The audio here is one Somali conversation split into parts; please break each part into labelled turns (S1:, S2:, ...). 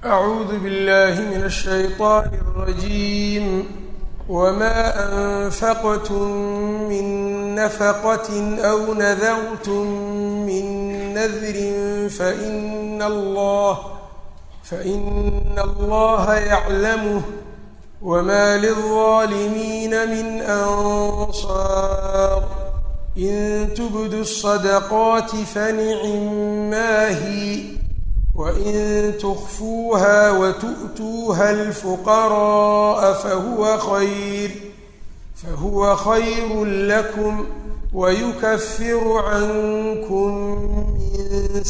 S1: أعوذ بالله من الشيطان الرجيم وما أنفقتم من نفقة أو نذرتم من نذر فإن الله فإن الله يعلمه وما للظالمين من أنصار إن تبدوا الصدقات فنعما هي وإن تخفوها وتؤتوها الفقراء فهو خير فهو خير لكم ويكفر عنكم من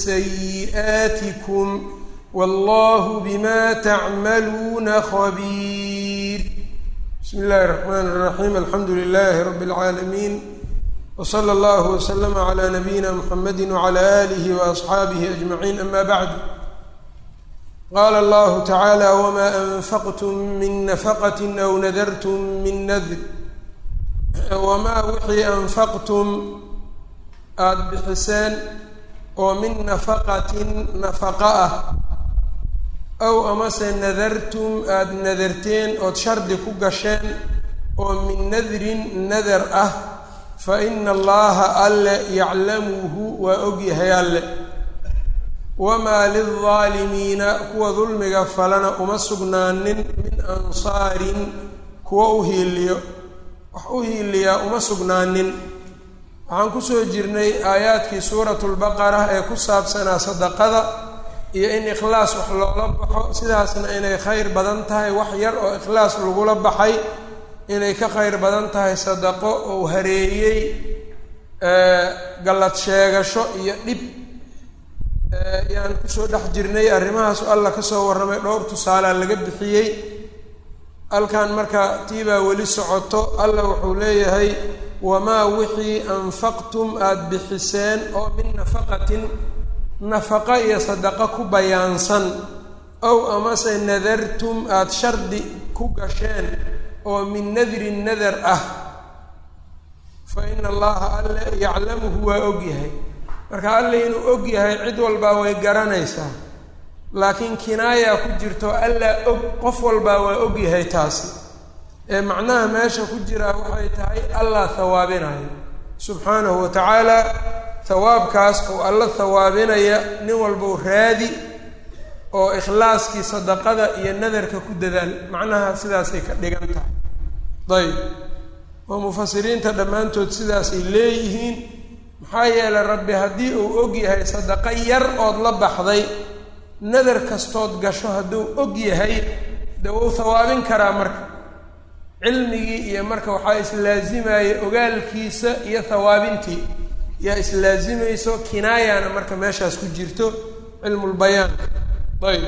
S1: سيئاتكم والله بما تعملون خبير بسم الله الرحمن الرحيم الحمد لله رب العالمين وصلى الله وسلم على نبينا محمد وعلى آله وأصحaabihi أجمعين أما بعد qال الله تعالى وma أنfqتm min نفqة أو nadrtm min nadr wmaa wixii أnfaqtum aada bixiseen oo min nafaqatin nafaqo ah aw amase nadartum aada nadarteen ood shardi ku gasheen oo min nadrin nadar ah faina allaha alle yaclamuhu waa ogyahay alle wamaa lildaalimiina kuwa dulmiga falana uma sugnaanin min ansaarin kuwa u hiiliyo wax u hiiliyaa uma sugnaanin waxaan kusoo jirnay aayaadkii suuratu lbaqara ee ku saabsanaa sadaqada iyo in ikhlaas wax loola baxo sidaasna inay khayr badan tahay wax yar oo ikhlaas lagula baxay inay ka khayr badan tahay sadaqo ou hareeyey gallad sheegasho iyo dhib yaan kusoo dhex jirnay arrimahaasu alla kasoo warramay dhowr tusaalea laga bixiyey halkan marka tiibaa weli socoto alla wuxuu leeyahay wamaa wixii anfaqtum aada bixiseen oo min nafaqatin nafaqa iyo sadaqo ku bayaansan ow amase nadartum aada shardi ku gasheen oo min nadrin nadar ah fa ina allaha alle yaclamuhu waa ogyahay marka alle inuu og yahay cid walbaa way garanaysaa laakiin kinaaya ku jirto allaa og qof walbaa waa og yahay taasi ee macnaha meesha ku jiraa waxay tahay allah hawaabinayo subxaanahu wa tacaala hawaabkaas oo alla hawaabinaya nin walbau raadi oo ikhlaaskii sadaqada iyo nadarka ku dadaal macnaha sidaasay ka dhigan tahay dayib oo mufasiriinta dhammaantood sidaasay leeyihiin maxaa yeelay rabbi haddii uu og yahay sadaqo yar ood la baxday nadar kastood gasho hadduu og yahay de wuu hawaabin karaa marka cilmigii iyo marka waxaa islaasimaya ogaalkiisa iyo hawaabintii yaa islaazimayso kinaayana marka meeshaas ku jirto cilmulbayaanka ayb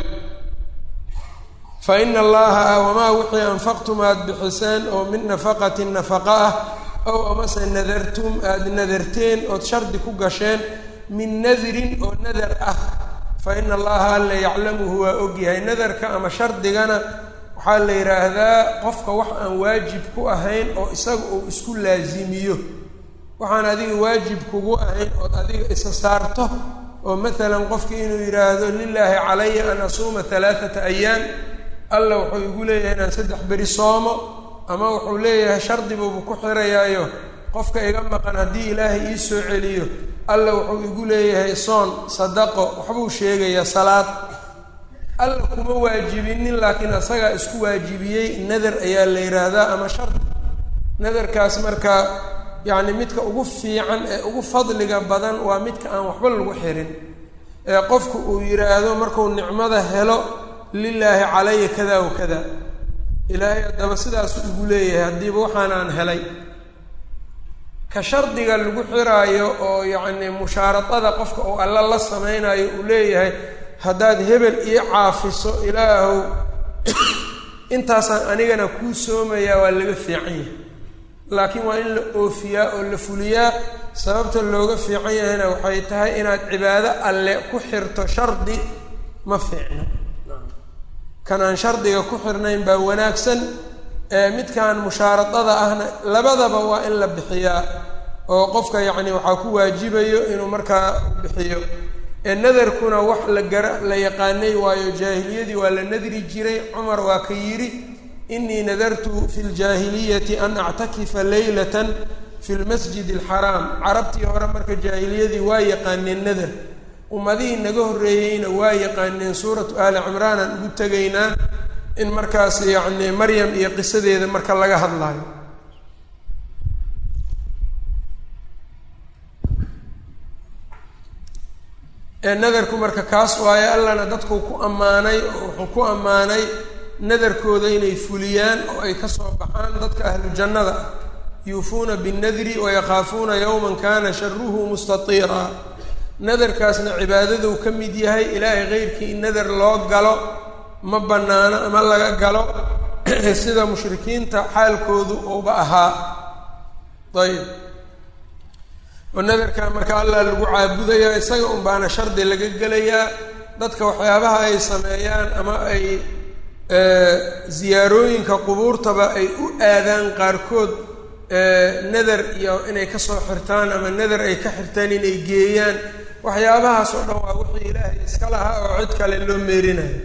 S1: fa ina allaha wamaa wixii anfaqtum aada bixiseen oo min nafaqatin nafaqa ah ow amase nadartum aada nadarteen ood shardi ku gasheen min nadrin oo nadar ah fa ina allaha alla yaclamuhu waa ogyahay nadarka ama shardigana waxaa la yidhaahdaa qofka wax aan waajib ku ahayn oo isaga uu isku laasimiyo waxaan adiga waajib kugu ahayn ood adiga isa saarto oo maalan qofkii inuu yidhaahdo lilaahi calaya an asuuma halaathata ayaam alla wuxuu igu leeyahay inaan saddex beri soomo ama wuxuu leeyahay shardi buubu ku xirayaayo qofka iga maqan haddii ilaahay ii soo celiyo alla wuxuu igu leeyahay soon sadaqo waxbuu sheegayaa salaad alla kuma waajibinin laakiin asagaa isku waajibiyey nadar ayaa la yidhaahdaa ama shardi nadarkaas marka yacni midka ugu fiican ee ugu fadliga badan waa midka aan waxba lagu xirin ee qofku uu yidhaahdo markuu nicmada helo lilaahi calaya kada wa kada ilaahay haddaba sidaasu igu leeyahay haddiiba waxaan aan helay ka shardiga lagu xiraayo oo yacni mushaaradada qofka uu alla la sameynayo uu leeyahay haddaad hebel ii caafiso ilaahow intaasaan anigana kuu soomayaa waa laga fiican yahay laakiin waa in la oofiyaa oo la fuliyaa sababta looga fiican yahayna waxay tahay inaad cibaado alle ku xirto shardi ma fiicno kan aan shardiga ku xirnayn baa wanaagsan ee midkan mushaaradada ahna labadaba waa in la bixiyaa oo qofka yacni waxaa ku waajibayo inuu markaa bixiyo ee nadarkuna wax la gara la yaqaanay waayo jaahiliyadii waa la nadri jiray cumar waa ka yidhi inii nadartu fi ljaahiliyati an actakifa leylatan fi lmasjid alxaraam carabtii hore marka jaahiliyadii waa yaqaaneen nadar ummadihii naga horreeyeyna waa yaqaaneen suuratu aali cimraan aan ugu tegaynaa in markaas yacni maryam iyo qisadeeda marka laga hadlaayo nadarku marka kaas waayo allana dadku ku ammaanay oo wuxuu ku ammaanay nadarkooda inay fuliyaan oo ay ka soo baxaan dadka ahlu jannada ah yuufuuna binnadri wayakaafuuna yowman kana sharuhu mustatiira nadarkaasna cibaadaduu ka mid yahay ilaahay keyrkii in nadar loo galo ma bannaano ama laga galo sida mushrikiinta xaalkoodu uuba ahaa ayb oo nadarka marka allah lagu caabudayaa isaga un baana shardi laga gelayaa dadka waxyaabaha ay sameeyaan ama ay ziyaarooyinka qubuurtaba ay u aadaan qaarkood nadar iyo inay kasoo xirtaan ama nadar ay ka xirtaan inay geeyaan waxyaabahaas oo dhan waa wixii ilaahay iska lahaa oo cid kale loo meerinayo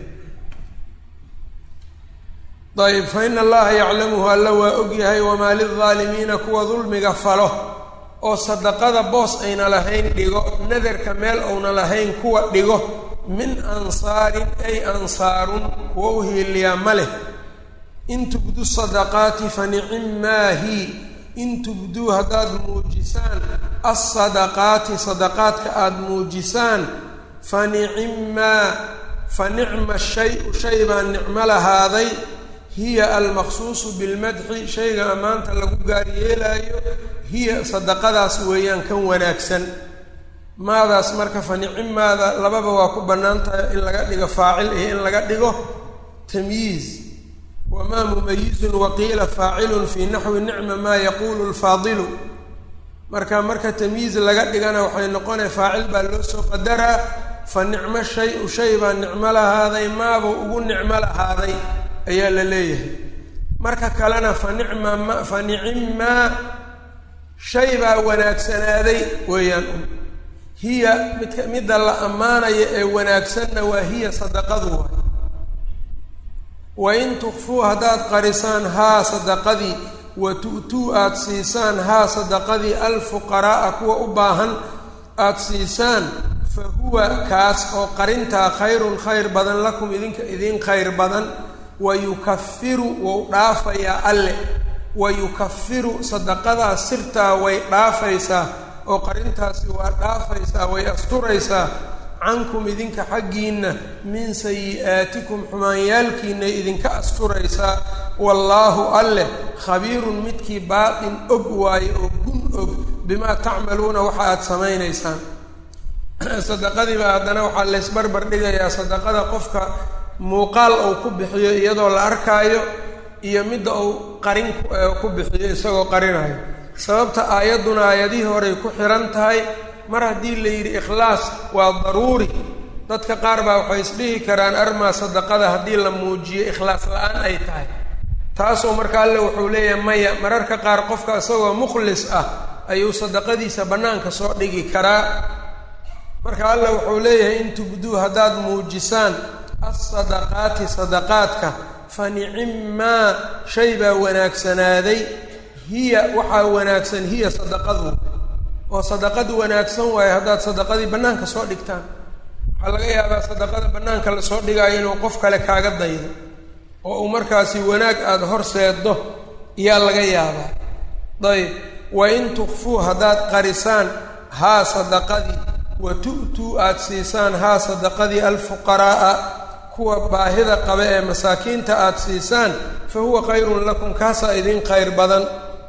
S1: ayb fa ina allaha yaclamuhu alla waa ogyahay wamaa lilظaalimiina kuwa dulmiga falo oo sadaqada boos ayna lahayn dhigo nadarka meel ouna lahayn kuwa dhigo min ansaarin ay ansaarun kuwa u hiiliyaa ma leh in tubdu sadaqaati fa nicim maahi in tubduu haddaad muujisaan alsadaqaati sadaqaadka aada muujisaan fa nicimmaa fa nicma shay-u shay baa nicmo lahaaday hiya almaqsuusu bilmadxi shayga ammaanta lagu gaar yeelaayo hiya sadaqadaas weeyaan kan wanaagsan maadaas marka fa nicimmaada lababa waa ku bannaan tahay in laga dhigo faacil iyo in laga dhigo tamyiiz wamaa mumayizun waqiila faacilun fii naxwi nicma maa yaquulu lfaadilu marka marka tamyiiz laga dhigana waxay noqonaya faacil baa loo soo qadaraa fa nicmo shay-u shay baa nicmo lahaaday maabuu ugu nicmo lahaaday ayaa la leeyahay marka kalena fa nicma ma fa nicimmaa shay baa wanaagsanaaday weeyaan hiya midka midda la ammaanaya ee wanaagsanna waa hiya sadaqadu waay wa in tukfuu haddaad qarisaan haa sadaqadii wa tu'tuu aada siisaan haa sadaqadii alfuqaraa'a kuwa u baahan aada siisaan fa huwa kaas oo qarintaa khayrun khayr badan lakum idinka idiin khayr badan wa yukafiru wou dhaafayaa alle wa yukafiru sadaqadaas sirtaa way dhaafaysaa oo qarintaasi waa dhaafaysaa way asturaysaa cankum idinka xaggiinna min sayi-aatikum xumaanyaalkiinay idinka asturaysaa wallaahu alleh khabiirun midkii baatin og waayo oo gun og bimaa tacmaluuna waxa aada samaynaysaan sadaqadiibaa haddana waxaa laysbarbar dhigayaa sadaqada qofka muuqaal uu ku bixiyo iyadoo la arkaayo iyo midda uu qarin ku bixiyo isagoo qarinayo sababta aayadduna aayadihii horey ku xihan tahay mar haddii la yidhi ikhlaas waa daruuri dadka qaar baa waxay isdhihi karaan armaa sadaqada haddii la muujiyo ikhlaas la-aan ay tahay taasoo marka alle wuxuu leeyahay maya mararka qaar qofka isagoo mukhlis ah ayuu sadaqadiisa bannaanka soo dhigi karaa marka alle wuxuu leeyahay in tubduu haddaad muujisaan alsadaqaati sadaqaadka fa nicimmaa shay baa wanaagsanaaday hiya waxaa wanaagsan hiya sadaqadu oo sadaqadu wanaagsan waayo haddaad sadaqadii bannaanka soo dhigtaan waxaa laga yaabaa sadaqada bannaanka lasoo dhigaayo inuu qof kale kaaga daydo oo uu markaasi wanaag aada horseeddo iyaa laga yaabaa dayib wa in tukfuu haddaad qarisaan haa sadaqadii wa tu'tuu aada siisaan haa sadaqadii alfuqaraa'a kuwa baahida qaba ee masaakiinta aada siisaan fa huwa khayrun lakum kaasaa idin khayr badan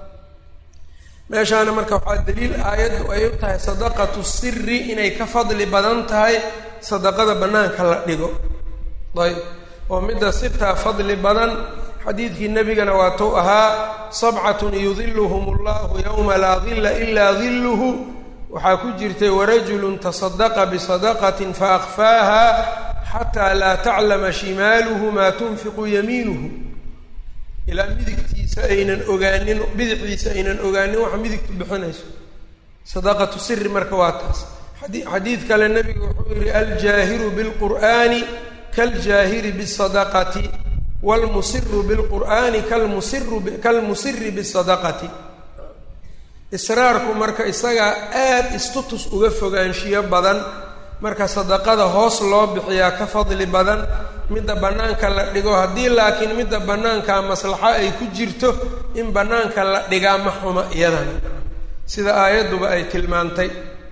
S1: meeshaana marka waxaa daliil aayaddu ay u tahay sadaqatu siri inay ka fadli badan tahay sadaqada bannaanka la dhigo ayb oo midda sirtaa fadli badan xadiidkii nebigana waatuu ahaa sabcatun yudiluhum allahu yowma laa dilla ilaa dilluhu waxaa ku jirtay warajulun tasadaqa bisadaqatin faakfaaha xataa laa taclama shimaaluhu maa tunfiqu yamiinuhu ilaa midigtiisa aynan ogaanin bidixdiisa aynan ogaanin waxa midigtu bixinayso sadaqatu siri marka waa taas xadiid kale nebigu wuxuu yihi aljaahiru bilqur'aani kaljaahiri bisadaqati wlmusiru bilqur'aani kalmusiri bisadaqati israarku marka isagaa aada istutus uga fogaanshiyo badan marka sadaqada hoos loo bixiyaa ka fadli badan midda bannaanka la dhigo haddii laakiin midda bannaanka maslaxo ay ku jirto in bannaanka la dhigaa ma xuma iyadana sida aayadduba ay tilmaantay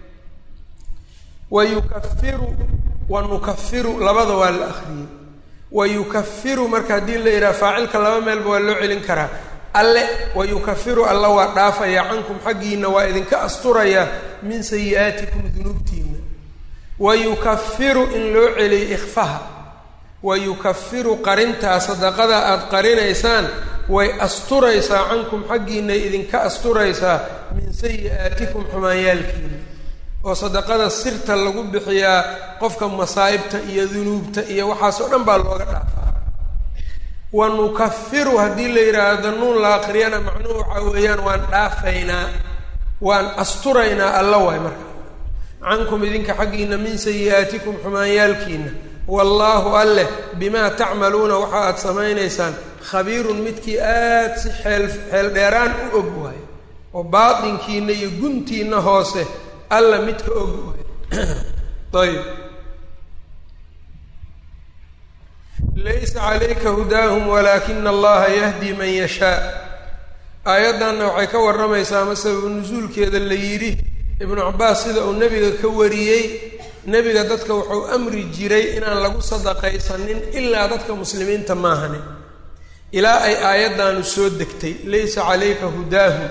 S1: wa yukafiru wa nukafiru labada waa la akhriyey wa yukafiru marka haddii la yidhaha faacilka laba meelba waa loo celin karaa alle wa yukafiru alla waa dhaafaya cankum xaggiina waa idinka asturaya min sayi-aatikum dunuubtiina wa yukafiru in loo celiyo ikfaha wa yukafiru qarintaa sadaqada aada qarinaysaan way asturaysaa cankum xaggiinay idinka asturaysaa min sayi-aatikum xumaanyaalkiina oo sadaqada sirta lagu bixiyaa qofka masaa'ibta iyo dunuubta iyo waxaas oo dhan baa looga dhaafaa wa nukafiru haddii la yidhaahdo nuun la akriyana macnuhu waxaa weeyaan waan dhaafaynaa waan asturaynaa alla waay marka cankum idinka xaggiina min sayi-aatikum xumaanyaalkiina wallaahu alleh bimaa tacmaluuna waxa aada samaynaysaan khabiirun midkii aada si xeel xeel dheeraan u og waayo oo baatinkiina iyo guntiina hoose alla midka og waayo ayb laysa calayka hudaahum walaakina allaha yahdi man yashaa aayaddanna waxay ka warramaysaa ama sababu nusuulkeeda la yidhi ibnu cabaas sida uu nebiga ka wariyey nebiga dadka wuxuu amri jiray inaan lagu sadaqaysanin ilaa dadka muslimiinta maahanin ilaa ay aayaddaanu soo degtay laysa calayka hudaahum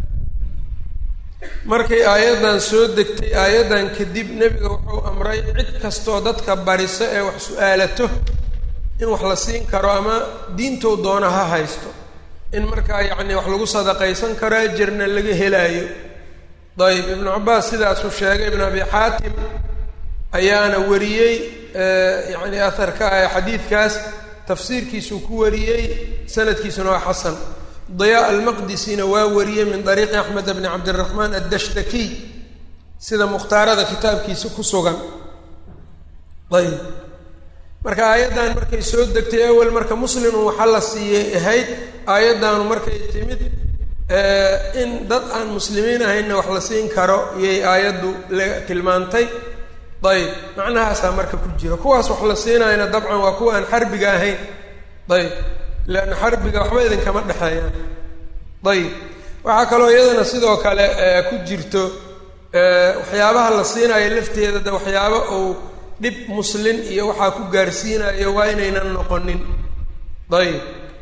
S1: markay aayaddan soo degtay aayaddan kadib nebiga wuxuu amray cid kastoo dadka bariso ee wax su-aalato in wax la siin karo ama diintou doona ha haysto in markaa yacni wax lagu sadaqaysan karo ajarna laga helaayo dayib ibnu cabaas sidaasuu sheegay ibnu abi xaatim ayaana wariyey yacni aharka ah xadiidkaas tafsiirkiisuu ku wariyey sanadkiisuna waa xasan diyaa almaqdisina waa wariyey min dariiqi axmed bni cabdiraxmaan addashtakiy sida mukhtaarada kitaabkiisa ku sugan ayb marka aayaddan markay soo degtay awel marka muslimun waxa la siiyey ahayd aayaddaanu markay timid in dad aan muslimiin ahaynna wax la siin karo iyay aayaddu la tilmaantay ayb macnahaasaa marka ku jira kuwaas wax la siinayna dabcan waa kuwa aan xarbiga ahayn ayb leanna xarbiga waxba idinkama dhexeeyaan ayb waxaa kaloo iyadana sidoo kale ku jirto waxyaabaha la siinayo lafteeda de waxyaabo uu dhib muslin iyo waxaa ku gaarsiinayo waa inaynan noqonin ayb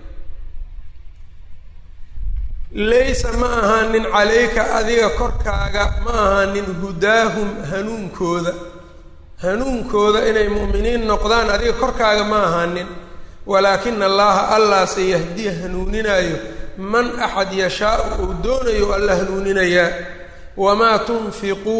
S1: laysa ma ahaanin calayka adiga korkaaga ma ahaanin hudaahum hanuunkooda hanuunkooda inay mu'miniin noqdaan adiga korkaaga ma ahaanin walaakina allaha allah se yahdiya hanuuninaayo man axad yashaau uu doonayo alla hanuuninayaa wamaa tunfiquu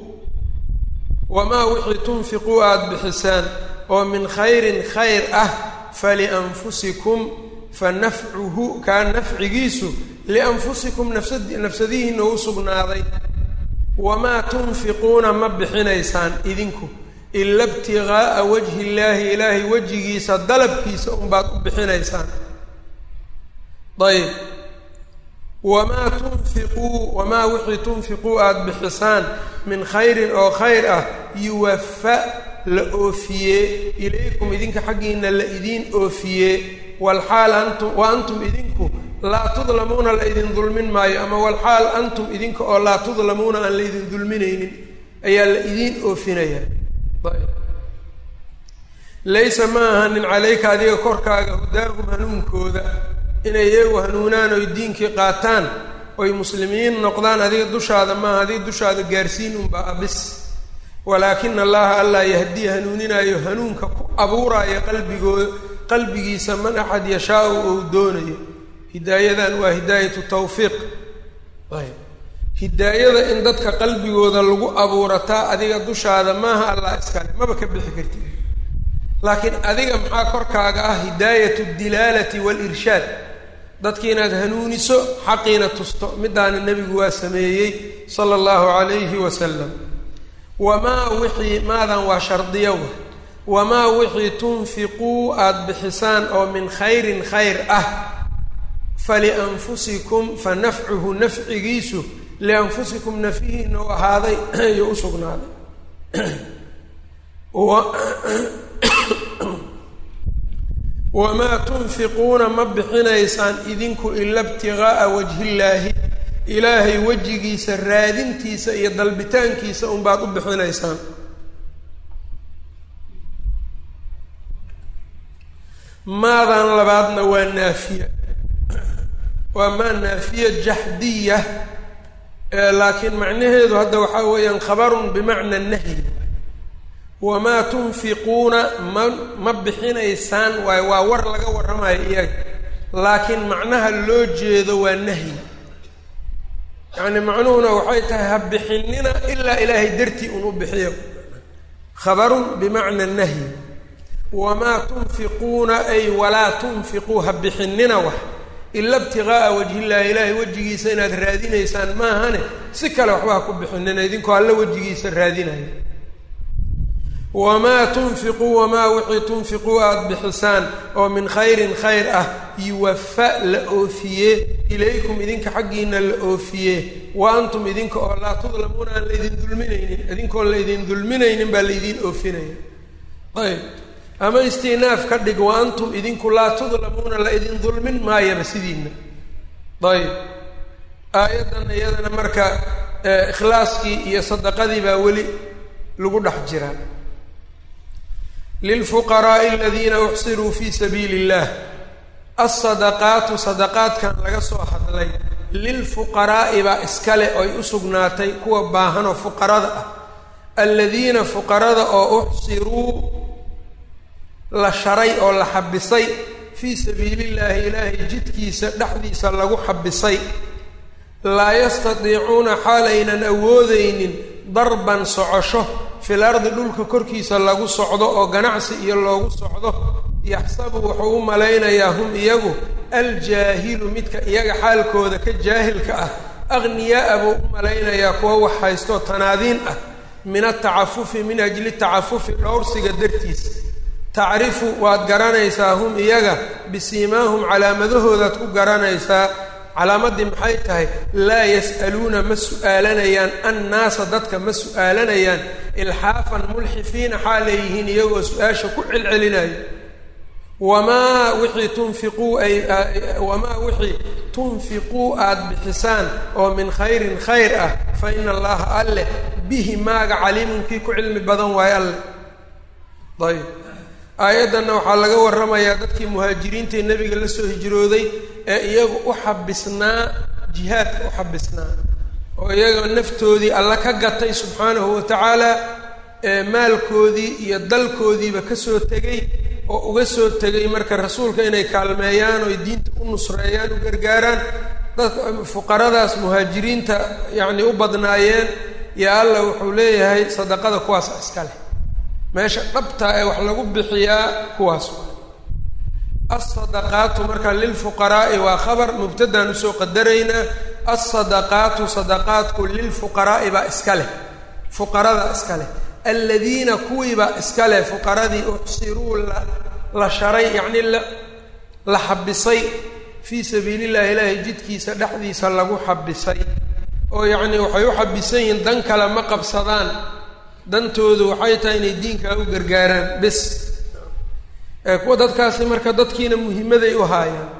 S1: wamaa wixii tunfiquu aada bixisaan oo min khayrin khayr ah falianfusikum fa nafcuhu kaa nafcigiisu lianfusikum nafsad nafsadihiina u sugnaaday wamaa tunfiquuna ma bixinaysaan idinku ila ibtigaaa wajhi illaahi ilaahay wejigiisa dalabkiisa unbaad u bixinaysaan ayb wamaa tunfiquu wamaa wixii tunfiquu aada bixisaan min khayrin oo khayr ah yuwafa la oofiyee ilaykum idinka xaggiina la idiin oofiyee walxaal antum wa antum idinku laa tudlamuuna la idin dulmin maayo ama walxaal antum idinka oo laa tudlamuuna aan la idin dulminaynin ayaa la idiin oofinayaa laysa ma ahanin calayka adiga korkaaga hudaahum hanuunkooda inay iyagu hanuunaan oy diinkii qaataan oy muslimiin noqdaan adiga dushaada maaha adiga dushaada gaarsiin unbaa abis walaakina allaha allah yahdiya hanuuninaayo hanuunka ku abuuraayo qalbigooda qalbigiisa man axad yashaau ou doonayo hidaayadan waa hidaayatu tawfiiq ayb hidaayada in dadka qalbigooda lagu abuurataa adiga dushaada maaha allah iskale maba ka bixi kartid laakiin adiga maxaa korkaaga ah hidaayatu dilaalati waalirshaad dadki inaad hanuuniso xaqiina tusto midaana nebigu waa sameeyey sala allahu calayhi wasalam wamaa wixii maadan waa shardiyo wa wamaa wixii tunfiquu aada bixisaan oo min khayrin khayr ah falianfusikum fa nafcuhu nafcigiisu lianfusikum nafihiina u ahaaday iyo u sugnaaday wamaa tunfiquuna ma bixinaysaan idinku ila ibtigaaa wajhillaahi ilaahay wejigiisa raadintiisa iyo dalbitaankiisa unbaad u bixinaysaan maadan labaadna waa naafiya waa maa naafiya jaxdiya laakiin macnaheedu hadda waxaa weeyaan khabarun bimacna nahyi wamaa tunfiquuna ma ma bixinaysaan waayo waa war laga warramayo iyaga laakiin macnaha loo jeedo waa nahyi yacni macnuhuna waxay tahay ha bixinina ilaa ilaahay dartii un u bixiyo khabarun bimacna nahyi wamaa tunfiquuna ay walaa tunfiquu ha bixinina wax ila ibtigaaa wajhillahi ilaahay wejigiisa inaad raadinaysaan maahane si kale waxba ha ku bixinina idinkoo alla wejigiisa raadinaya wamaa tunfiquu wamaa wixii tunfiquu aada bixisaan oo min khayrin khayr ah yuwafa la oofiye ilaykum idinka xaggiina la oofiye wa antum idinka oo laa tudlamuuna aan laydin dulminaynin idinkoon laydin dulminaynin baa laydiin oofinaya ayb ama istinaaf ka dhig wa antum idinku laa tudlamuuna la idin dulmin maayaba sidiina ayb aayaddan iyadana marka ikhlaaskii iyo sadaqadii baa weli lagu dhex jiraa lilfuqaraa'i aladiina uxsiruu fii sabiili illah alsadaqaatu sadaqaadkan laga soo hadlay lilfuqaraa'i baa iskale oy u sugnaatay kuwa baahanoo fuqarada ah aladiina fuqarada oo uxsiruu la sharay oo la xabisay fii sabiilillaahi ilaahay jidkiisa dhexdiisa lagu xabisay laa yastatiicuuna xaalaynan awoodeynin darban socosho fil ardi dhulka korkiisa lagu socdo oo ganacsi iyo loogu socdo yaxsabu wuxuu u malaynayaa hum iyagu aljaahilu midka iyaga xaalkooda ka jaahilka ah akhniyaa-a buu u malaynayaa kuwa wax haystoo tanaadiin ah min atacafufi min ajli tacafufi dhowrsiga dartiisa tacrifu waad garanaysaa hum iyaga bisiimaahum calaamadahoodaad ku garanaysaa calaamadii maxay tahay laa yas'aluuna ma su'aalanayaan annaasa dadka ma su'aalanayaan ilxaafan mulxifiina xaalay yihiin iyagoo su-aasha ku celcelinayo wamaa wixii tunfiquu ay wamaa wixii tunfiquu aada bixisaan oo min khayrin khayr ah fa ina allaha alleh bihi maaga caliimun kii ku cilmi badan waayo alleh ayb aayaddanna waxaa laga warramayaa dadkii muhaajiriintae nebiga la soo hijrooday ee iyagu u xabisnaa jihaadka u xabisnaa oo iyaga naftoodii alla ka gatay subxaanahu wa tacaala ee maalkoodii iyo dalkoodiiba ka soo tegay oo uga soo tegay marka rasuulka inay kaalmeeyaan oo diinta u nusreeyaan u gargaaraan dadka fuqaradaas muhaajiriinta yacnii u badnaayeen yo alla wuxuu leeyahay sadaqada kuwaasa iska leh meesha dhabtaa ee wax lagu bixiyaa kuwaas alsadaqaatu marka lilfuqaraa'i waa khabar mubtadaan usoo qadaraynaa alsadaqaatu sadaqaadku lilfuqaraa'i baa iska leh fuqarada iska leh aladiina kuwiibaa iska leh fuqaradii uxsiruu la la sharay yacnii la la xabisay fii sabiili llahi ilaahay jidkiisa dhexdiisa lagu xabisay oo yacnii waxay u xabisan yihiin dan kale ma qabsadaan dantoodu waxay tahay inay diinkaa u gargaaraan bis ee kuwa dadkaasi marka dadkiina muhimaday u haayaan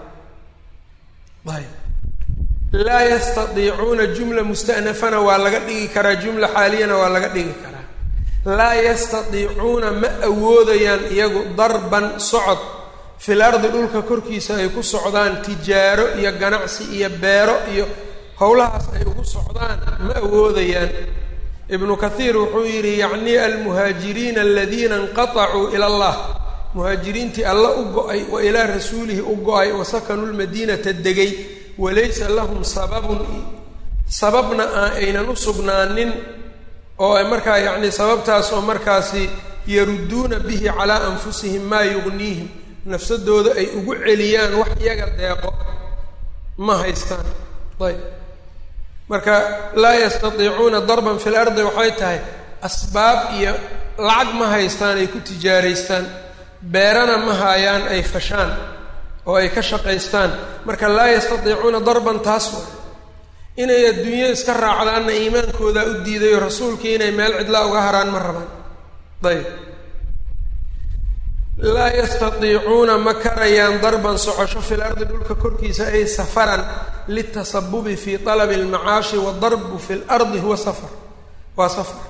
S1: ayb laa yastadiicuuna jumla musta'nafana waa laga dhigi karaa jumla xaaliyana waa laga dhigi karaa laa yastadiicuuna ma awoodayaan iyagu darban socod fil ardi dhulka korkiisa ay ku socdaan tijaaro iyo ganacsi iyo beero iyo howlahaas ay ugu socdaan ma awoodayaan ibnu kathiir wuxuu yidhi yacnii almuhaajiriina aladiina inqatacuu ila allah muhaajiriintii alla u go-ay wa ilaa rasuulihi u go-ay wa sakanuu lmadiinata degay walaysa lahum sababun sababna aan aynan u sugnaanin oo markaa yacnii sababtaas oo markaasi yarudduuna bihi calaa anfusihim maa yugniihim nafsadooda ay ugu celiyaan wax iyaga deeqo ma haystaan ayb marka laa yastatiicuuna darban fi lardi waxay tahay asbaab iyo lacag ma haystaan ay ku tijaaraystaan beerana ma haayaan ay fashaan oo ay ka shaqaystaan marka laa yastatiicuuna darban taas wa inay adduunyo iska raacdaanna iimaankoodaa u diidayo rasuulkii inay meel cidlaa uga haraan ma rabaan ayb laa yastatiicuuna ma karayaan darban socosho fil ardi dhulka korkiisa ay safaran litasabubi fi talabi almacaashi wadarbu fi lardi huwa safar waa safar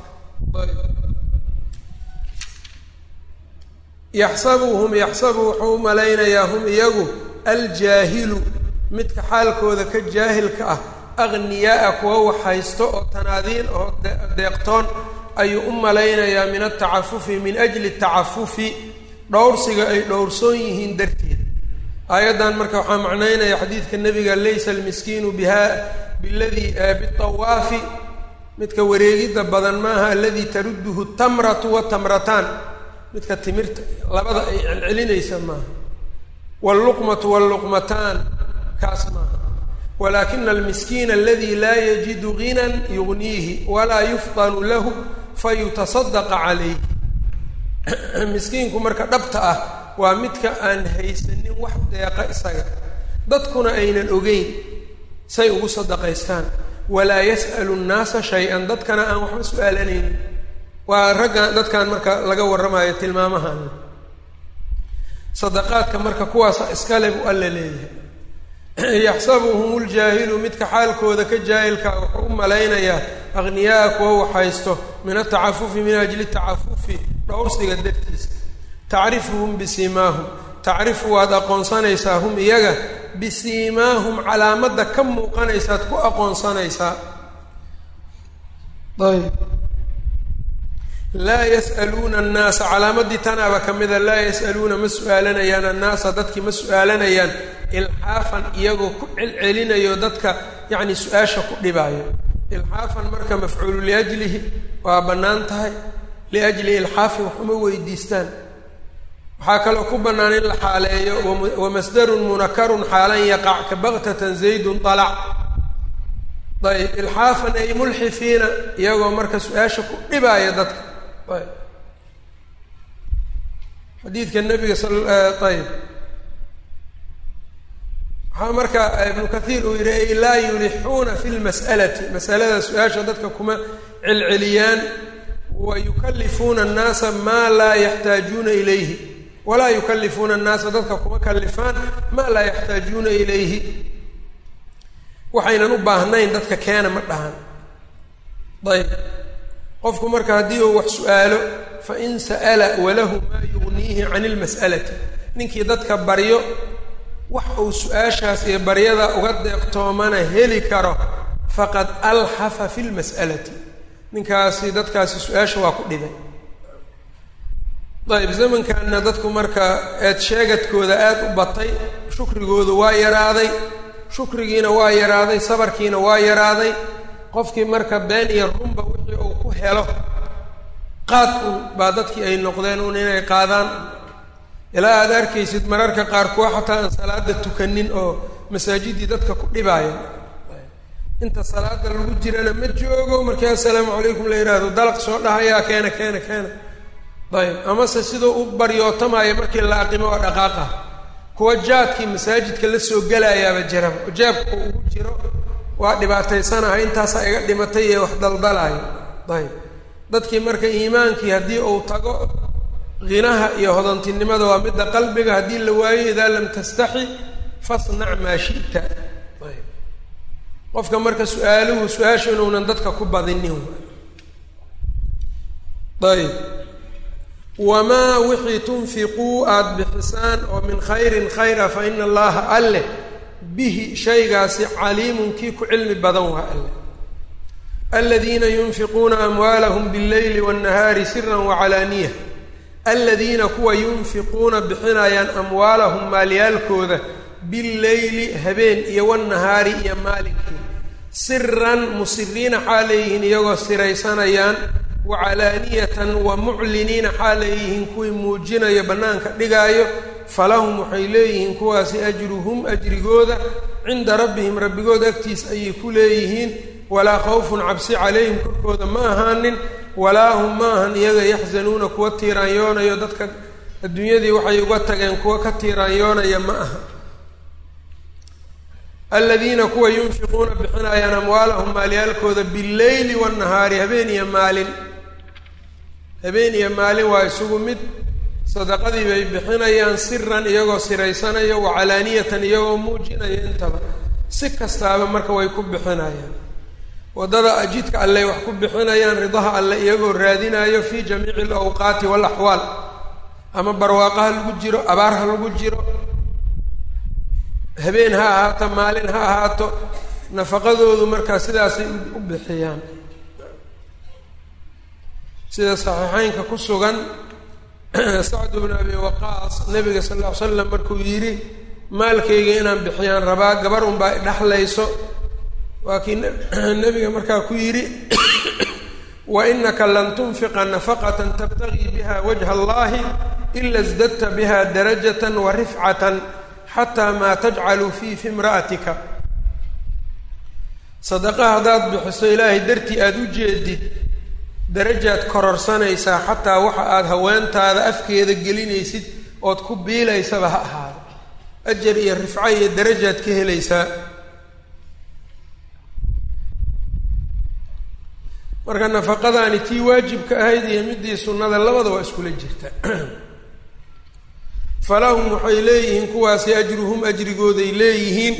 S1: yaxsabuhum yaxsabu wuxuu u malaynayaa hum iyagu aljaahilu midka xaalkooda ka jaahilka ah aghniyaaa kuwa waxhaysto oo tanaadiin oo deeqtoon ayuu u malaynayaa min atacafufi min ajli tacafufi dhowrsiga ay dhowrsoon yihiin darteed aayaddan marka waxaa macnaynaya xadiidka nebiga laysa almiskiinu biha biladii bitawaafi midka wareegidda badan maaha aladii tarudduhu tamratu watamrataan midka timirta labada ay celcelinaysa maaha waalluqmatu waalluqmataan kaas maaha walaakina almiskiina aladi laa yajidu ginan yugniihi walaa yufdanu lahu fayutasadaqa calayh miskiinku marka dhabta ah waa midka aan haysanin wax deeqa isaga dadkuna aynan ogeyn say ugu sadaqaystaan walaa yas'alu nnaasa shay-an dadkana aan waxba su-aalanaynin waa ragga dadkan marka laga warramayo tilmaamahan sadaqaadka marka kuwaasa iskale buu alla leeyahay yaxsabuhum ljaahilu midka xaalkooda ka jaahilka wuxuu u malaynayaa akhniyaaa kuwa waxhaysto min atacafufi min ajli tacafufi dhowrsiga dartiisa tacrifuhum bisiimaahum tacrifu waad aqoonsanaysaa hum iyaga bisiimaahum calaamadda ka muuqanaysaad ku aqoonsanaysaa ayb laa yas'aluuna annaasa calaamadii tanaaba ka mida laa yas'aluuna ma su-aalanayaan annaasa dadkii ma su-aalanayaan ilxaafan iyagoo ku celcelinayo dadka yacni su-aasha ku dhibaayo ilxaafan marka mafcuulu liajlihi waa bannaan tahay liajli ilxaafin wax uma weydiistaan waxaa kaloo ku bannaan in la xaaleeyo wamasdarun munakarun xaalan yaqac ka baktatan zaydun alac ayb ilxaafan ay mulxifiina iyagoo marka su-aasha ku dhibaaya dadka ayb xadiidka nabiga sal ayb waxaa marka ibnu kathiir uu yihi ay laa yulixuuna fi lmas'alati masalada su-aasha dadka kuma celceliyaan wa yukalifuuna annaasa maa laa yaxtaajuuna ilayhi walaa yukalifuuna annaasa dadka kuma kalifaan maa laa yaxtaajuuna ilayhi waxaynan u baahnayn dadka keena ma dhahan ayb qofku marka haddii uu wax su-aalo fain sa'ala walahu maa yugniihi can ilmas'alati ninkii dadka baryo wax uu su-aashaas iyo baryada uga deeqtoomana heli karo faqad alxafa fi lmas'alati ninkaasi dadkaasi su-aasha waa ku dhibay ayb zamankanna dadku marka eed sheegadkooda aada u batay shukrigoodu waa yaraaday shukrigiina waa yaraaday sabarkiina waa yaraaday qofkii marka been iyo runba wixii uu ku helo qaad un baa dadkii ay noqdeen un inay qaadaan ilaa aada arkaysid mararka qaar kuwa xataa aan salaada tukanin oo masaajidii dadka ku dhibaaya inta salaada lagu jirana ma joogo markii assalaamu calaykum la yidhaahdo dalaq soo dhahayaa keena keena keena ayb amase siduu u baryootamaayo markii la aqimo oo dhaqaaqa kuwa jaadkii masaajidka la soo gelayaaba jiraba oo jaabka uu ugu jiro waa dhibaataysanahay intaasaa iga dhimatay ee wax daldalaayo ayb dadkii marka iimaankii haddii uu tago hinaha iyo hodantinimada waa midda qalbiga haddii la waayo idaa lam tastaxi fasnac maa shi'ta ayb qofka marka su-aaluhu su-aashu inuunan dadka ku badinin ayb wamaa wixii tunfiquu aada bixisaan oo min khayrin khayra fa ina allaha alleh bihi shaygaasi caliimun kii ku cilmi badan waa alleh aladiina yunfiquuna amwaalahum billeyli waannahaari siran wacalaaniya aladiina kuwa yunfiquuna bixinayaan amwaalahum maalyaalkooda billeyli habeen iyo wannahaari iyo maalinkii siran musiriina xaaleeyihiin iyagoo siraysanayaan wacalaaniyatan wa mucliniina xaaleeyihiin kuwii muujinayo bannaanka dhigaayo falahum waxay leeyihiin kuwaasi ajruhum ajrigooda cinda rabbihim rabbigood agtiis ayay ku leeyihiin walaa khawfun cabsi calayhim korkooda ma ahaanin walaa hum maahan iyaga yaxzanuuna kuwa tiiraanyoonayo dadka adduunyadii waxay uga tageen kuwa ka tiiraanyoonaya ma aha aladiina kuwa yunfiquuna bixinayaan amwaalahum maalyaalkooda billeyli wannahaari habeen iyo maalin habeen iyo maalin waa isugu mid sadaqadii bay bixinayaan siran iyagoo siraysanaya wa calaaniyatan iyagoo muujinaya intaba si kastaaba marka way ku bixinayaan waddada ajidka alley wax ku bixinayaan ridaha alle iyagoo raadinayo fi jamiici alawqaati waalaxwaal ama barwaaqo ha lagu jiro abaar ha lagu jiro habeen ha ahaato maalin ha ahaato nafaqadoodu markaa sidaasay u bixiyaan sida saxiixeynka ku sugan sacd bnu abi waqaas nabiga sal ll ly slam markuu yidhi maalkayga inaan bixiyaan rabaa gabar unbaa idhaxlayso waa kii nabiga markaa ku yidhi wa inaka lan tunfiqa nafaqatan tabtagii biha wajha allahi ila sdadta biha darajatan wa rifcatan xataa maa tajcalu fii fi imra'atika sadaqa haddaad bixiso ilaahay dartii aada u jeedid darajaad kororsanaysaa xataa waxa aada haweentaada afkeeda gelinaysid ood ku biilaysaba ha ahaado ajar iyo rifco iyo darajaad ka helaysaa marka nafaqadaani tii waajibka ahayd iyo midii sunnada labada waa iskula jirta falahum waxay leeyihiin kuwaasi ajruhum ajrigooday leeyihiin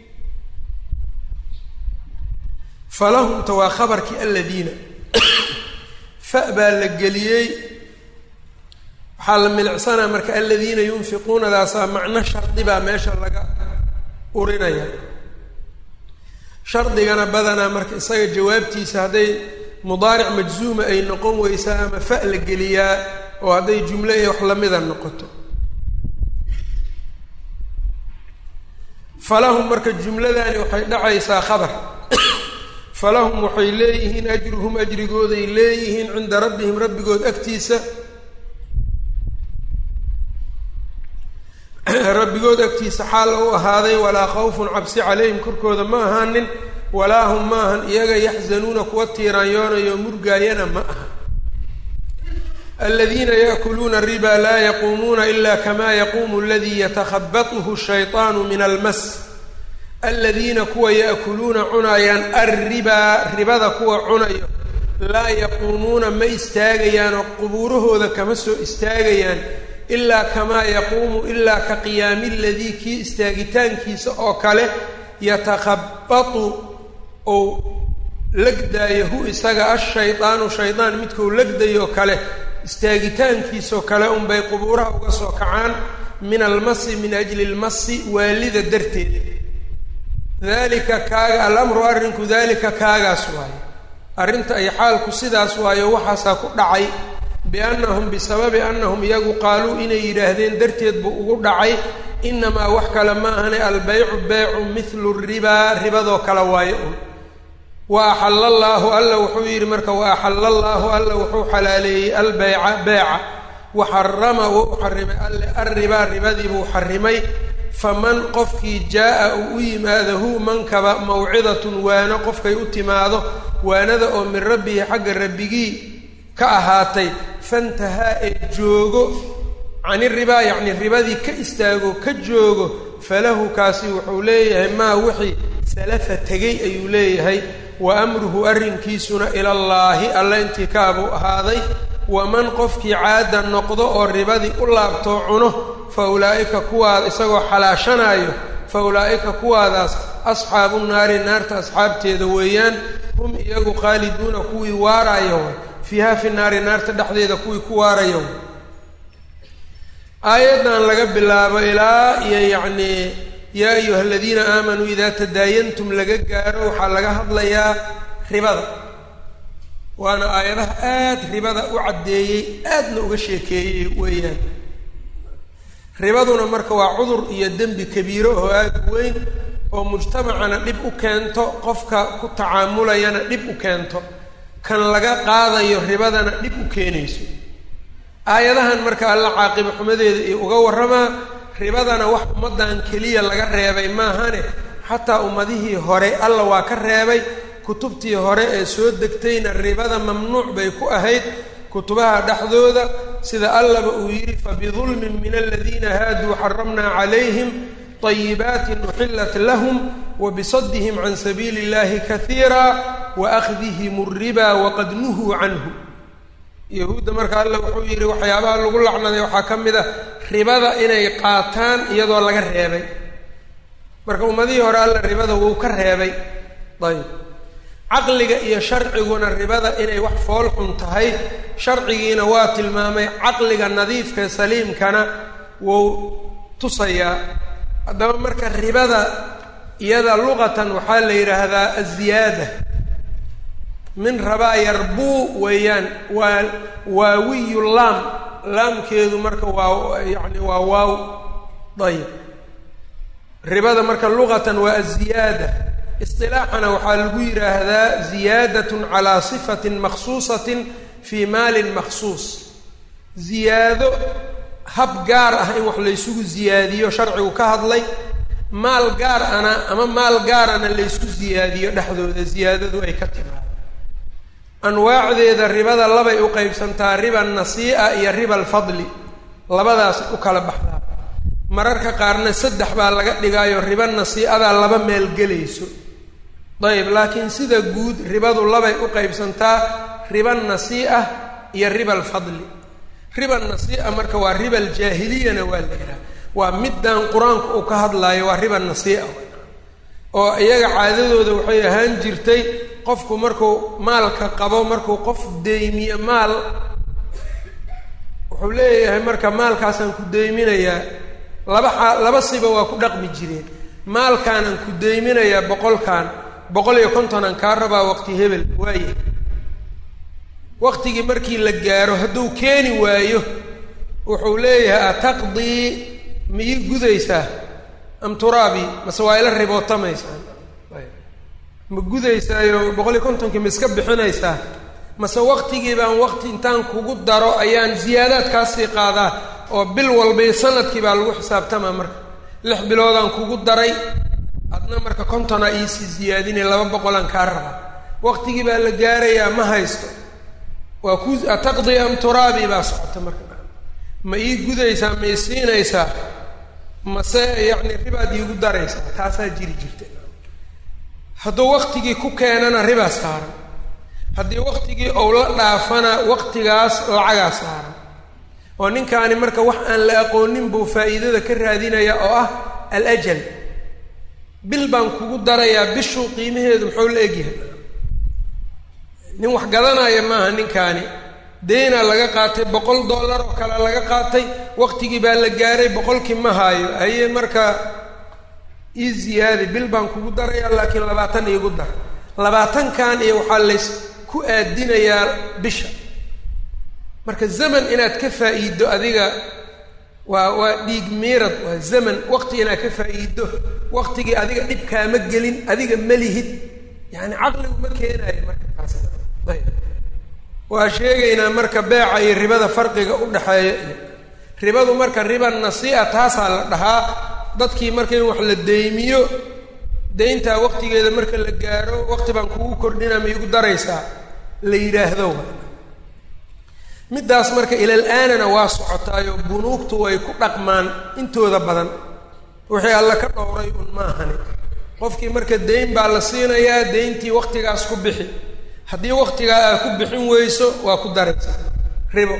S1: falahumta waa khabarkii aladiina fa baa la geliyey waxaa la milicsanaa marka aladiina yunfiquunadaasaa macno shardi baa meesha laga urinaya shardigana badanaa marka isaga jawaabtiisa hadday mudaaric majzuuma ay noqon weysaa ama fa la geliyaa oo hadday jumle iyo wax lamida noqoto falahum marka jumladani waxay dhacaysaa khabar falahum waxay leeyihiin ajruhum ajrigooday leeyihiin cinda rabbihim rabbigood agtiisa rabbigood agtiisa xaal u ahaaday walaa khawfun cabsi calayhim korkooda ma ahaanin walaa hum maahan iyaga yaxzanuuna kuwa tiiraanyoonayo murgaayana ma aha aladiina yaakuluuna riba laa yaquumuuna ila kama yaquumu aladii yatakhabatuhu shayطaanu min almas aladiina kuwa yaakuluuna cunaayaan arribaa ribada kuwa cunayo laa yaquumuuna ma istaagayaan oo qubuurahooda kama soo istaagayaan ilaa kamaa yaquumu ilaa ka qiyaami ladii kii istaagitaankiisa oo kale yatakhabatu ou legdaayo hu isaga ashaydaanu shaydaan midkuu legdayoo kale istaagitaankiisoo kale unbay qubuuraha uga soo kacaan min almasi min ajli lmasi waalida darteed dalika kaaga alamru arrinku dalika kaagaas waayo arrinta ay xaalku sidaas waayo waxaasaa ku dhacay biannahum bisababi annahum iyagu qaaluu inay yidhaahdeen darteed buu ugu dhacay inamaa wax kale ma ahane albeycu beycu mithlu ribaa ribadoo kale waayo un wa axalla allaahu alla wuxuu yidhi marka wa axalla allaahu alla wuxuu xalaaleeyey albeyca beeca wa xarama wuu xarimay alle arribaa ribadii buu xarimay faman qofkii jaa-a uu u yimaado hu mankaba mawcidatun waano qofkay u timaado waanada oo min rabbihi xagga rabbigii ka ahaatay fantahaa ee joogo cani ribaa yacni ribadii ka istaago ka joogo falahu kaasi wuxuu leeyahay maa wixii salafa tegay ayuu leeyahay wa amruhu arrinkiisuna ilallaahi alla intii kaabuu ahaaday waman qofkii caada noqdo oo ribadii u laabtoo cuno fa ulaa'ika kuwaad isagoo xalaashanaayo fa ulaa'ika kuwaadaas asxaabu naari naarta asxaabteeda weeyaan hum iyagu qaaliduuna kuwii waarayo fiiha fi naari naarta dhexdeeda kuwii ku waarayo aayaddan laga bilaabo ilaa iyo yacnii yaa ayuha aladiina aamanuu idaa tadaayantum laga gaaro waxaa laga hadlayaa ribada waana aayadaha aada ribada u caddeeyey aadna uga sheekeeyey weeyaan ribaduna marka waa cudur iyo dembi kabiiro oo aada u weyn oo mujtamacana dhib u keento qofka ku tacaamulayana dhib u keento kan laga qaadayo ribadana dhib u keenayso aayadahan marka alla caaqiba xumadeeda iyo uga warramaa ribadana wax ummaddan keliya laga reebay maahane xataa ummadihii hore alla waa ka reebay kutubtii hore ee soo degtayna ribada mamnuuc bay ku ahayd kutubaha dhexdooda sida allaba uu yidhi fabidulmin min aladiina haaduu xaramnaa calayhim طayibaatin uxillat lahum wabisadihim can sabiili اllahi kaiira waahdihim الriba waqad nuhuu canhu yahuudda marka alla wuxuu yidhi waxyaabaha lagu lacnaday waxaa ka mid a ribada inay qaataan iyadoo laga reebay marka ummadihii hore alla ribada wuu ka reebay ayb caqliga iyo sharciguna ribada inay wax fool xun tahay sharcigiina waa tilmaamay caqliga nadiifka saliimkana wuu tusayaa haddaba marka ribada iyada luqatan waxaa la yidhaahdaa aziyaada min rabaa yarbuu weeyaan waa waawiyu laam laamkeedu marka waa yani waa waaw ayb ribada marka luqatan waa aziyaada isilaaxana waxaa lagu yidhaahdaa ziyaadat calaa sifatin makhsuusatin fii maalin makhsuus ziyaado hab gaar ah in wax laysugu ziyaadiyo sharcigu ka hadlay maal gaar ana ama maal gaarana laysku ziyaadiyo dhexdooda ziyaadadu ay ka timaado anwaacdeeda ribada labay u qeybsantaa riba nasii'a iyo riba alfadli labadaas u kala baxdaa mararka qaarna saddex baa laga dhigaayo riba nasii'adaa laba meel gelayso ayb laakiin sida guud ribadu labay u qeybsantaa riba nasii'a iyo riba alfadli riba nasii'a marka waa riba aljaahiliyana waa la yidhaha waa middan qur-aanku uu ka hadlaayo waa riba nasii'a oo iyaga caadadooda waxay ahaan jirtay qofku markuu maalka qabo markuu qof deymiyo maal wuxuu leeyahay marka maalkaasaan ku deyminayaa laba xaa laba siba waa ku dhaqmi jireen maalkaanaan ku deyminayaa boqolkan boqol iyo kontonaan kaa rabaa waqti hebel waaye waqtigii markii la gaaro hadduu keeni waayo wuxuu leeyahay ataqdii ma ii gudaysaa am turaabi mase waa ila ribootamaysaa ma gudaysaayo boqol iyo kontonkii ma iska bixinaysaa mase waqtigii baan waqti intaan kugu daro ayaan ziyaadaad kaasii qaadaa oo bil walbai sanadkii baa lagu xisaabtamaa marka lix biloodaan kugu daray adna marka kontonaa iisii ziyaadinay laba boqolaan kaa rabaa waqtigii baa la gaarayaa ma haysto waa ku ataqdi am turaabi baa socota marka ma ii gudaysaa ma ii siinaysaa mase yacni ribaad iigu daraysaa taasaa jiri jirta hadduu waqtigii ku keenana ribaa saaran haddii waqtigii ou la dhaafana waqtigaas lacagaa saaran oo ninkaani marka wax aan la aqoonin buu faa'iidada ka raadinaya oo ah alajal bil baan kugu darayaa bishuu qiimaheedu muxuu la egyahay nin wax gadanaya maaha ninkaani deynaa laga qaatay boqol dollar oo kale laga qaatay waqtigii baa la gaaray boqolkii ma haayo haye marka ii ziyaadi bil baan kugu darayaa laakiin labaatan iigu dar labaatankan iyo waxaa lays ku aadinayaa bisha marka zaman inaad ka faa'iiddo adiga waa waa dhiig miirad waa zaman waqti inaad ka faa'iiddo waqtigii adiga dhib kaama gelin adiga ma lihid yacani caqligu ma keenaayo marka taas ayb waa sheegaynaa marka beeca iyo ribada farqiga u dhexeeya iyo ribadu marka riba nasii'a taasaa la dhahaa dadkii marka in wax la deymiyo deyntaa waqtigeeda marka la gaaro waqti baan kugu kordhinaa ma igu daraysaa la yidhaahdo middaas marka ilal-aanana waa socotaayo bunuugtu way ku dhaqmaan intooda badan wixii alla ka dhowray un maahani qofkii marka deyn baa la siinayaa deyntii waqtigaas ku bixi haddii waqtigaa aad ku bixin weyso waa ku daraysaa ribo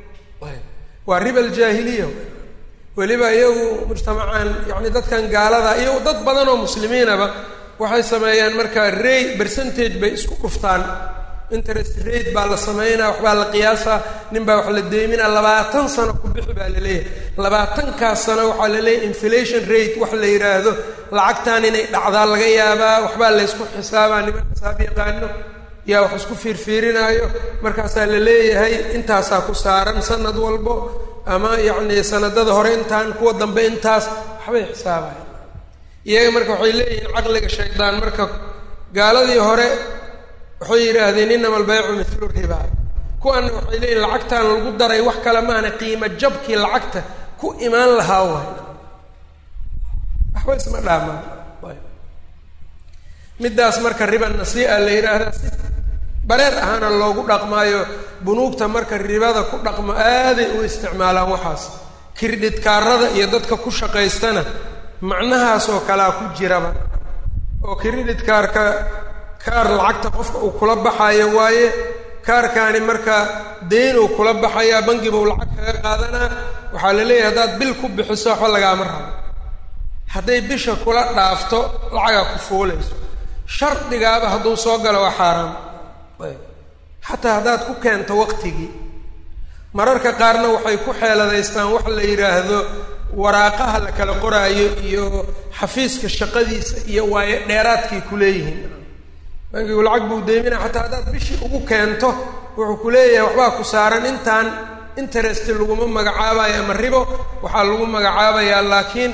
S1: waa riba aljaahiliya weliba iyagu mujtamacaan yacni dadkan gaalada iyo dad badan oo muslimiinaba waxay sameeyaan marka rey percentage bay isku dhuftaan interest rate baa la sameynaa waxbaa la qiyaasaa nin baa wax la deyminaa labaatan sano ku bixi baa la leeyahay labaatankaas sano waxaa la leeyahay inflation rate wax la yidhaahdo lacagtan inay dhacdaa laga yaabaa waxbaa laysku xisaabaa niman xisaab yaqaano yaa wax isku fiirfiirinaayo markaasaa la leeyahay intaasaa ku saaran sanad walbo ama yacni sanadada hore intaan kuwa dambe intaas waxbay xisaabayan iyaga marka waxay leeyihiin caqliga shaydaan marka gaaladii hore waxay yidhaahdeen inama albaycu mithlu riba kuwana waxay leeyihin lacagtaan lagu daray wax kale maana qiimo jabkii lacagta ku imaan lahaa waay waxba isma dhaamaan middaas marka riba nasii'a la yidhaahdaa si bareer ahaana loogu dhaqmaayo bunuugta marka ribada ku dhaqmo aaday u isticmaalaan waxaas kiridhidkaarada iyo dadka ku shaqaystana macnahaasoo kalea ku jiraba oo kiridhidkaarka kaar lacagta qofka uu kula baxayo waaye kaarkaani marka deyn uu kula baxayaa bangiba uu lacag kaga qaadanaa waxaa la leeyahay haddaad bil ku bixiso waxba lagaama rabo hadday bisha kula dhaafto lacagaa ku fuulayso shardigaaba hadduu soo galo waa xaaraam ayb xataa haddaad ku keento waqtigii mararka qaarna waxay ku xeeladaystaan wax la yidhaahdo waraaqaha la kala qoraayo iyo xafiiska shaqadiisa iyo waayo dheeraadkay ku leeyihiin bankigu lacag buu deeminaa xataa haddaad bishii ugu keento wuxuu ku leeyahay waxbaa ku saaran intaan interest laguma magacaabayo ama ribo waxaa lagu magacaabayaa laakiin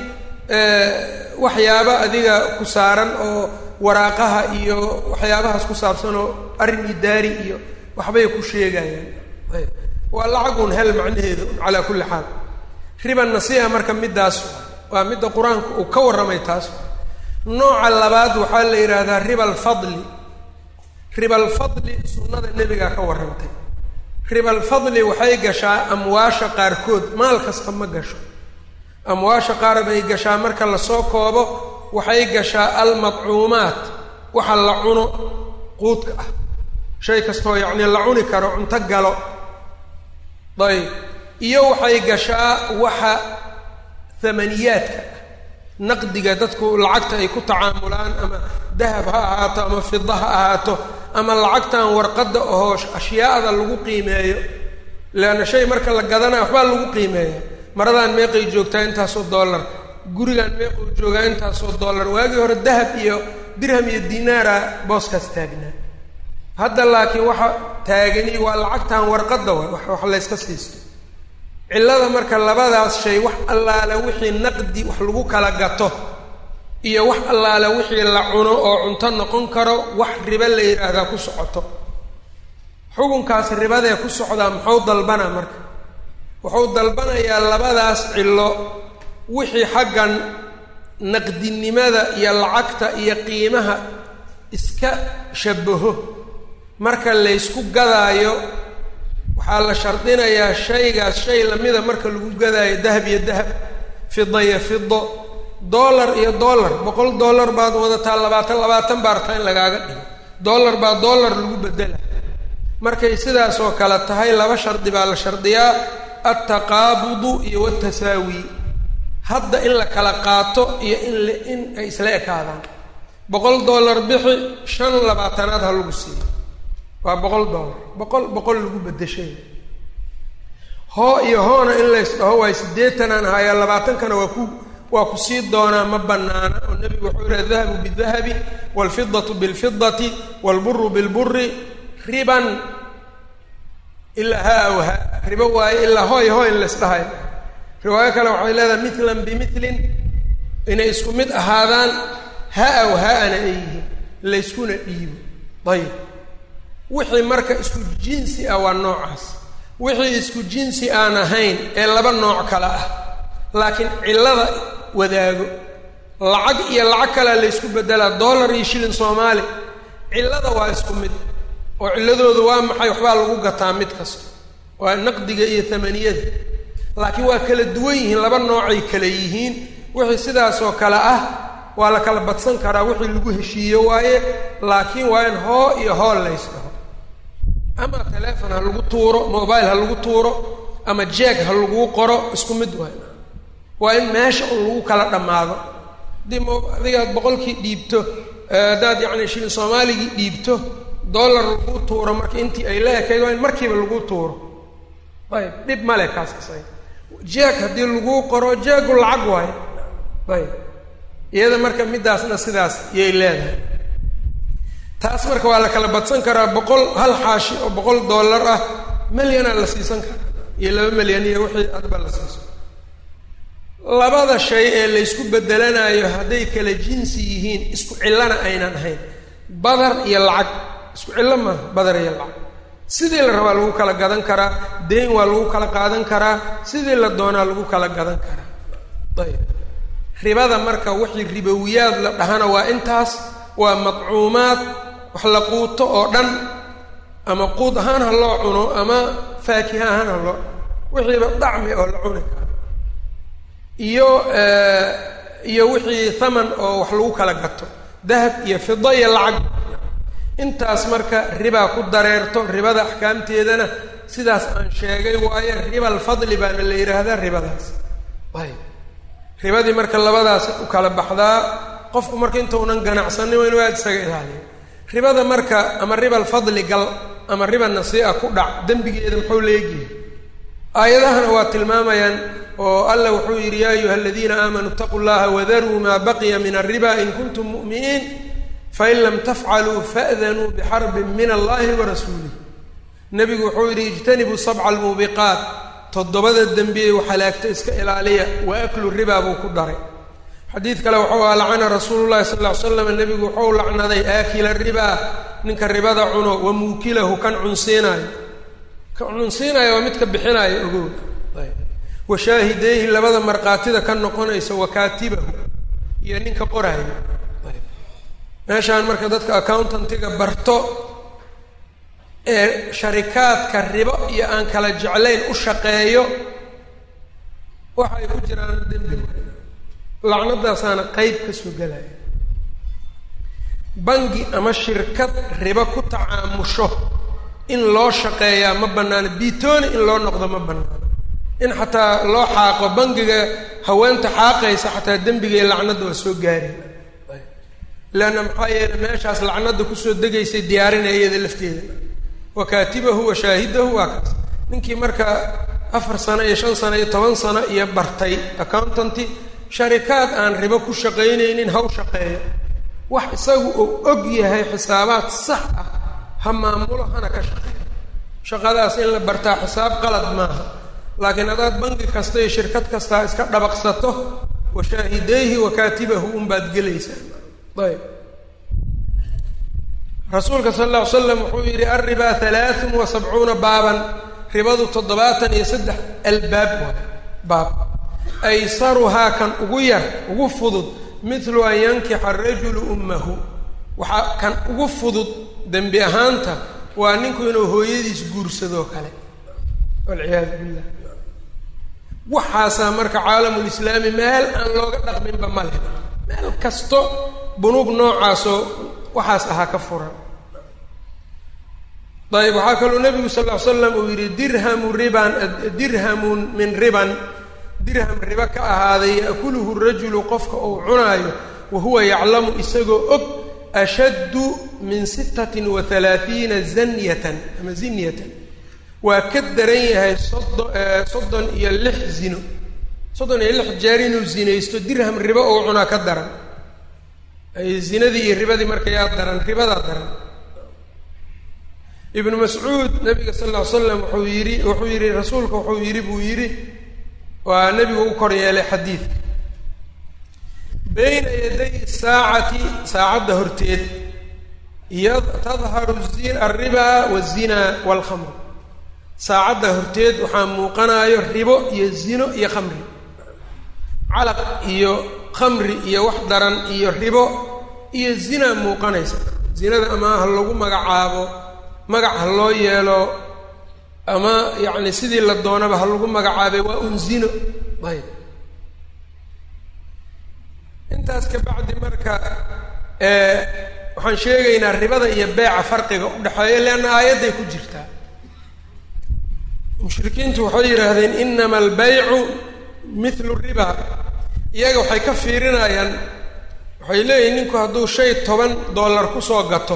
S1: waxyaaba adiga ku saaran oo waraaqaha iyo waxyaabahaas ku saabsan oo arrin idaari iyo waxbay ku sheegayaan waa lacagun hel macnaheedu calaa kulli xaal riba nasiiha marka middaas waa midda qur-aanku uu ka warramay taas nooca labaad waxaa la yidhaahdaa riba alfadli riba alfadli sunnada nebigaa ka warrantay riba alfadli waxay gashaa amwaasha qaarkood maal kasta ma gasho amwaasha qaar bay gashaa marka lasoo koobo waxay gashaa almadcuumaat waxa la cuno quudka ah shay kastoo yacnii la cuni karo cunto galo ayb iyo waxay gashaa waxa hamaniyaadka ah naqdiga dadku lacagta ay ku tacaamulaan ama dahab ha ahaato ama fida ha ahaato ama lacagtan warqadda ahoo ashyaada lagu qiimeeyo leanna shay marka la gadanaya waxbaa lagu qiimeeya maradaan meeqay joogtaa intaasoo dollar gurigaan meequu joogaa intaasoo dollar waagii hore dahab iyo dirham iyo dinaara booskaas taagnaa hadda laakiin waxa taagani waa lacagtan warqadda wa wax layska siisto cillada marka labadaas shay wax allaale wixii naqdi wax lagu kala gato iyo wax allaale wixii la cuno oo cunto noqon karo wax ribo la yidhaahdaa ku socoto xukunkaas ribadee ku socdaa muxuu dalbanaa marka wuxuu dalbanayaa labadaas cillo wixii xaggan naqdinimada iyo lacagta iyo qiimaha iska shabaho marka laysku gadaayo waxaa la shardinayaa shaygaas shay lamida marka lagu gadaayo dahab iyo dahab fida iyo fido dollar iyo dollar boqol dollar baad wadataa labaatan labaatan baa rabtaa in lagaaga dhigo dollar baa dollar lagu bedela markay sidaas oo kale tahay laba shardi baa la shardiyaa altaqaabudu iyo watasaawi hadda in la kala qaato iyo in l in ay isla ekaadaan boqol dollar bixi shan labaatanaad ha lagu siiyo waa boqol dollar boqol boqol lagu bedeshay hoo iyo hoona in lays dhaho waay siddeetanaan ahaayaa labaatankana waa ku waa ku sii doonaa ma banaana oo nebigu wuxuu yihi adahabu bidahabi waalfidatu bilfidati waalburu bilburi riban ilaa haa aw ha ribo waaye ilaa hooy hooy in lays dhahay riwaayo kale waxay leedahay milan bimilin inay isku mid ahaadaan ha aw ha-ana ay yihiin layskuna dhiibo ayib wixii marka isku jinsi ah waa noocaas wixii isku jinsi aan ahayn ee laba nooc kale ah laakiin cillada wadaago lacag iyo lacag kalea laysku bedelaa dollar iyo shilin soomaali cillada waa isku mid oo cilladoodu waa maxay waxbaa lagu gataa mid kasta waa naqdiga iyo tamaniyada laakiin waa kala duwan yihiin laba noocay kala yihiin wixii sidaasoo kale ah waa la kala badsan karaa wixii lagu heshiiyo waaye laakiin waa in hoo iyo hool lays dhaho ama telefon ha lagu tuuro mobile ha lagu tuuro ama jeeg ha laguu qoro isku mid waay waa in meesha un lagu kala dhammaado haddii mo adigaad boqolkii dhiibto haddaad yacni shilin soomaaligii dhiibto dollar laguu tuuro marka intii ay la ekayd waa in markiiba laguu tuuro ayb dhib male kaas isaga jeeg haddii laguu qoro jeegu lacag waayo ayb iyada marka middaasna sidaas yay leedahay taas marka waa la kala badsan karaa boqol hal xaashi oo boqol dollar ah melyanaa la siisan karaa iyo laba melyan iyo wixii adba la siiso labada shay ee laysku bedelanayo hadday kala jinsi yihiin isku cillana aynan ahayn badar iyo lacag isku cillo maaha badar iyo lacag sidii la rabaa lagu kala gadan karaa deyn waa lagu kala qaadan karaa sidii la doonaa lagu kala gadan karaa ayb ribada marka wixii ribowiyaad la dhahana waa intaas waa madcuumaad wax la quuto oo dhan ama quud ahaan ha loo cuno ama faakiha ahaan ha loo wixiiba dacmi oo la cuni karo iyo iyo wixii thaman oo wax lagu kala gato dahab iyo fida iyo lacag intaas marka ribaa ku dareerto ribada axkaamteedana sidaas aan sheegay waayo riba alfadli baana la yidhaahdaa ribadaas ayb ribadii marka labadaas u kala baxdaa qofku marka intaunan ganacsanin waa inu aada isaga ilaaliyo ribada marka ama riba alfadli gal ama riba nasii'a ku dhac dembigeeda muxuu leegyahay aayadahana waa tilmaamayaan oo alla wuxuu yidhi yaa ayuha aladiina aamanuu itaquu llaha wadaruu maa baqiya min alriba in kuntum mu'miniin fain lam tafcaluu fa'danuu bixarbin min allahi wa rasuulih nebigu wuxuu yidhi ijtanibuu sabca almuubiqaat toddobada dembiye waxalaagta iska ilaaliya wa aklu ribaa buu ku daray xadiid kale wuxuu aha lacana rasuulu llahi sal ll ly slam nebigu wuxuu lacnaday aakila ribaa ninka ribada cuno wa muukilahu kan cunsiinaayo kan cunsiinaayo waa midka bixinaayo ogow wa shaahideyhi labada markhaatida ka noqonaysa wa kaatibahu iyo ninka qoraayo meeshaan marka dadka accountantiga barto ee sharikaadka ribo iyo aan kala jeclayn u shaqeeyo waxay ku jiraan dembi lacnadaasaana qeyb ka soo gelaya bangi ama shirkad ribo ku tacaamusho in loo shaqeeyaa ma bannaano biitooni in loo noqdo ma bannaano in xataa loo xaaqo bangiga haweenta xaaqaysa xataa dembiga iyo lacnadda waa soo gaareen leanna maxaa yeele meeshaas lacnadda kusoo degaysay diyaarinaya iyada lafteeda wa kaatibahu wa shaahidahu waa kaas ninkii marka afar sano iyo shan sano iyo toban sano iyo bartay accountanty sharikaad aan ribo ku shaqaynaynin ha u shaqeeyo wax isagu uu og yahay xisaabaad sax ah ha maamulo hana ka shaqeeyo shaqadaas in la bartaa xisaab qalad maaha laakiin hadaad bangi kasta iyo shirkad kastaa iska dhabaqsato wa shaahideyhi wa kaatibahu unbaad gelaysaa ayb rasuulka sal alla ly slam wuxuu yidhi alribaa halaaثun wa sabcuuna baaban ribadu toddobaatan iyo saddex albaab waay baab aysaruhaa kan ugu yar ugu fudud midlu an yankixa arajulu ummahu waxaa kan ugu fudud dembi ahaanta waa ninku inuu hooyadiis guursadoo kale walciyaadu billah waxaasaa marka caalamulislaami meel aan looga dhaqminba ma leh meel kasto bunuug noocaasoo waxaas ahaa ka furan ayb waxaa kaloo nebigu sal ll ly slam uu yidhi dirhamu riban dirhamun min riban dirham riba ka ahaaday yaakuluhu rajulu qofka uu cunaayo wa huwa yaclamu isagoo og ashaddu min sittatin wa halaaiina zanyatan ama zinyatan waa ka daran yahay soddon soddon iyo lix zino soddon iyo lix jeer inuu zinaysto dirham ribo uu cunaa ka daran zinadii iyo ribadii marka yaa daran ribadaa daran ibnu mascuud nabiga sal ll ly slam wuxuu yidhi wuxuu yidhi rasuulka wuxuu yidhi buu yidhi waa nebigu u kor yeelay xadiidka bayna yaday saacati saacadda horteed tadharu alribaa wazinaa walkhamr saacadda horteed waxaa muuqanayo ribo iyo zino iyo khamri calaq iyo khamri iyo wax daran iyo ribo iyo zina muuqanaysa zinada ama ha lagu magacaabo magac ha loo yeelo ama yacni sidii la doonaba ha lagu magacaabay waa un zino ayb intaas ka bacdi marka waxaan sheegaynaa ribada iyo beeca farqiga u dhexeeya leanna aayadday ku jirtaa mushrikiintu waxay yidhaahdeen inama albaycu mithlu riba iyaga waxay ka fiirinayaan waxay leeyihin ninku hadduu shay toban dollar kusoo gato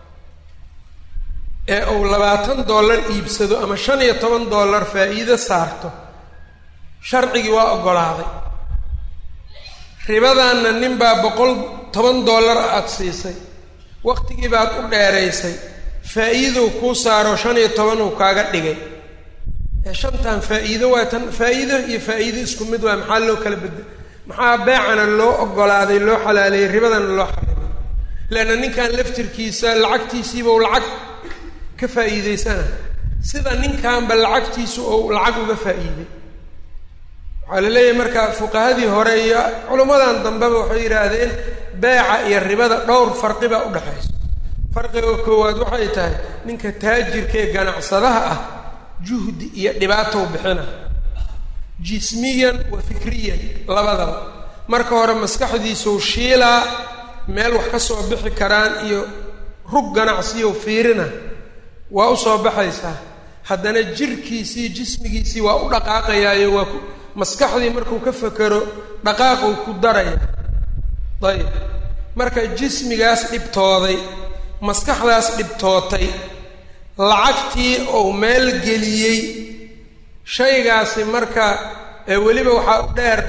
S1: ee uu labaatan dollar iibsado ama shan iyo toban dollar faa'iido saarto sharcigii waa oggolaaday ribadanna nin baa boqol toban dollar aada siisay waqtigii baad u dheeraysay faa'iidou kuu saaro shan iyo toban uu kaaga dhigay ee shantan faa'iido waa tan faa'iido iyo faa'iido isku mid waa maxaa loo kala bedel maxaa beecana loo oggolaaday loo xalaaleeyey ribadana loo xarimay leanna ninkan laftirkiisa lacagtiisiiba u lacag ka faa'iideysana sida ninkanba lacagtiisu ou lacag uga faa'iiday waxaa la leeyahay marka fuqahadii hore iyo culimmadan dambeba waxay yidhaahdeen beeca iyo ribada dhowr farqi baa u dhexayso farqiga koowaad waxay tahay ninka taajirkaee ganacsadaha ah juhdi iyo dhibaatow bixina jismiyan wa fikriyan labadaba marka hore maskaxdiisuu shiilaa meel wax ka soo bixi karaan iyo rug ganacsiyow fiirina waa u soo baxaysaa haddana jirkiisii jismigiisii waa u dhaqaaqayaayo waa ku maskaxdii markuu ka fekero dhaqaaquu ku daraya ayib marka jismigaas dhibtooday maskaxdaas dhibtootay lacagtii uu meel geliyey shaygaasi marka weliba waxaa u dheer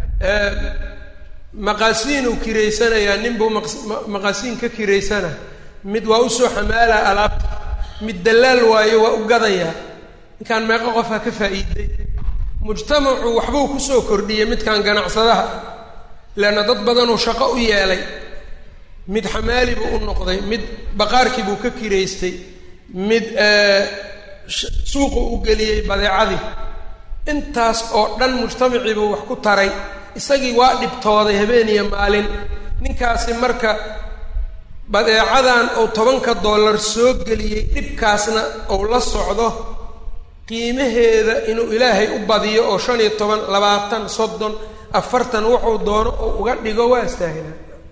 S1: maqaasiinuu kiraysanayaa ninbuu maqaasiin ka kiraysana mid waa usoo xamaalaa alaabta mid dallaal waayo waa u gadayaa ninkaan meeqo qofha ka faa'iiday mujtamacu waxbuu kusoo kordhiyey midkan ganacsadaha leanna dad badanuu shaqo u yeelay mid xamaali buu u noqday mid baqaarkii buu ka kiraystay mid suuqu u geliyey badeecadii intaas oo dhan mujtamacii buu wax ku taray isagii waa dhibtooday habeen iyo maalin ninkaasi marka badeecadan uu tobanka dollar soo geliyey dhibkaasna uu la socdo qiimaheeda inuu ilaahay u badiyo oo shan iyo toban labaatan soddon afartan wuxuu doono oo uga dhigo waa istaahilaa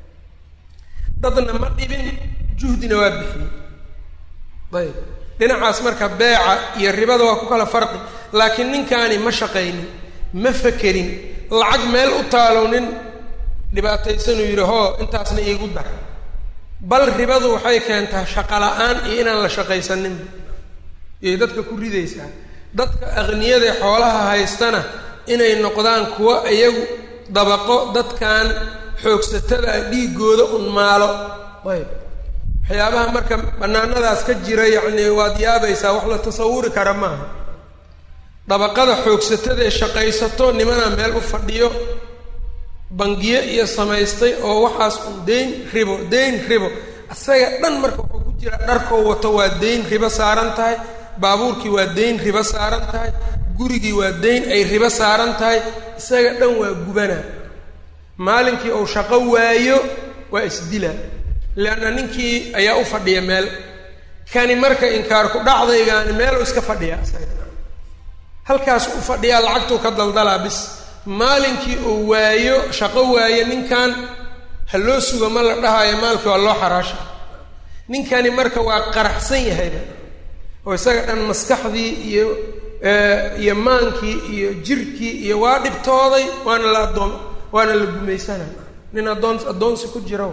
S1: dadna ma dhibin juhdina waa bixiyey ayb dhinacaas marka beeca iyo ribada waa ku kala farqi laakiin ninkaani ma shaqaynin ma fakerin lacag meel u taalow nin dhibaataysanuu yidhi hoo intaasna iigu dar bal ribadu waxay keentaa shaqo la-aan iyo inaan la shaqaysaninba iyay dadka ku ridaysaa dadka aqniyadae xoolaha haystana inay noqdaan kuwo iyagu dabaqo dadkan xoogsatada ah dhiigooda un maalo ayb waxyaabaha marka bannaanadaas ka jira yacni waad yaabaysaa wax la tasawuri kara maaha dabaqada xoogsatada ee shaqaysato nimanaa meel u fadhiyo bangiyo iyo samaystay oo waxaas un deyn ribo deyn ribo isaga dhan marka wuxuu ku jira dharkoo wato waa deyn ribo saaran tahay baabuurkii waa deyn ribo saaran tahay gurigii waa deyn ay ribo saaran tahay isaga dhan waa gubana maalinkii uu shaqo waayo waa isdila leanna ninkii ayaa u fadhiya meel kani marka inkaarku dhacdaygaani meeluu iska fadhiya halkaas u fadhiyaa lacagtuu ka daldalaa bis maalinkii uu waayo shaqo waayo ninkan ha loo sugo ma la dhahayo maalkii waa loo xaraasha ninkani marka waa qaraxsan yahayba oo isaga dhan maskaxdii iyo iyo maankii iyo jirkii iyo waa dhibtooday waana la addoon waana la gumaysana nin addoon addoonsi ku jira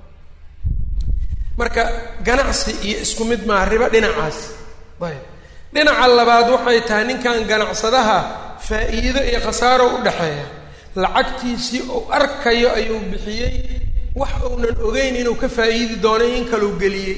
S1: marka ganacsi iyo isku mid maaha ribo dhinacaas ayb dhinaca labaad waxay tahay ninkan ganacsadaha faa'iido iyo khasaaro u dhexeeya lacagtiisii uu arkayo ayuu bixiyey wax uunan ogeyn inuu ka faa'iidi doonay in kaleu geliyey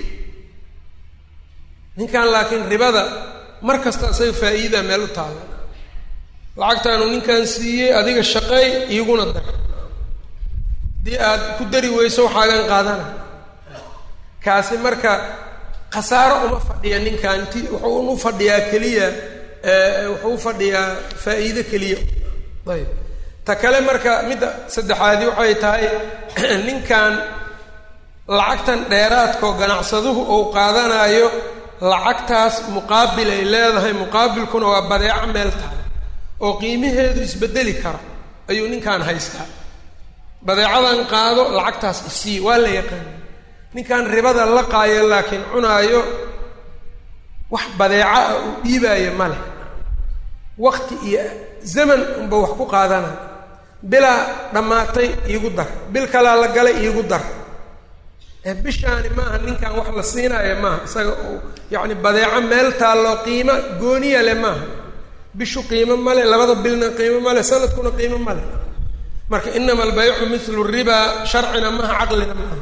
S1: ninkan laakiin ribada mar kasta isaga faa'iidaa meel u taalla lacagtaanu ninkan siiyey adiga shaqeey iiguna dar haddii aad ku dari weyso waxaagan qaadana kaasi marka khasaaro uma fadhiya ninkan ti wuxuu u fadhiyaa keliya wuxuu u fadhiyaa faa'iido keliya ayb ta kale marka midda saddexaadi waxay tahay ninkan lacagtan dheeraadkao ganacsaduhu uu qaadanayo lacagtaas muqaabil ay leedahay muqaabilkuna waa badeeco meel tahay oo qiimaheedu isbedeli karo ayuu ninkan haystaa badeecadan qaado lacagtaas isii waa la yaqaana ninkan ribada la qaayo laakiin cunaayo wax badeeco ah uu dhiibaayo ma leh wakti iyo zaman unba wax ku qaadanayo bilaa dhammaatay iigu dar bil kalaa la galay iigu dar bishaani maaha ninkan wax la siinaayo maaha isaga uu yacni badeeco meel taalloo qiimo gooniya leh maaha bishu qiimo male labada bilna qiimo male sanadkuna qiimo male marka inama albaycu mithlu riba sharcina maaha caqlina maaha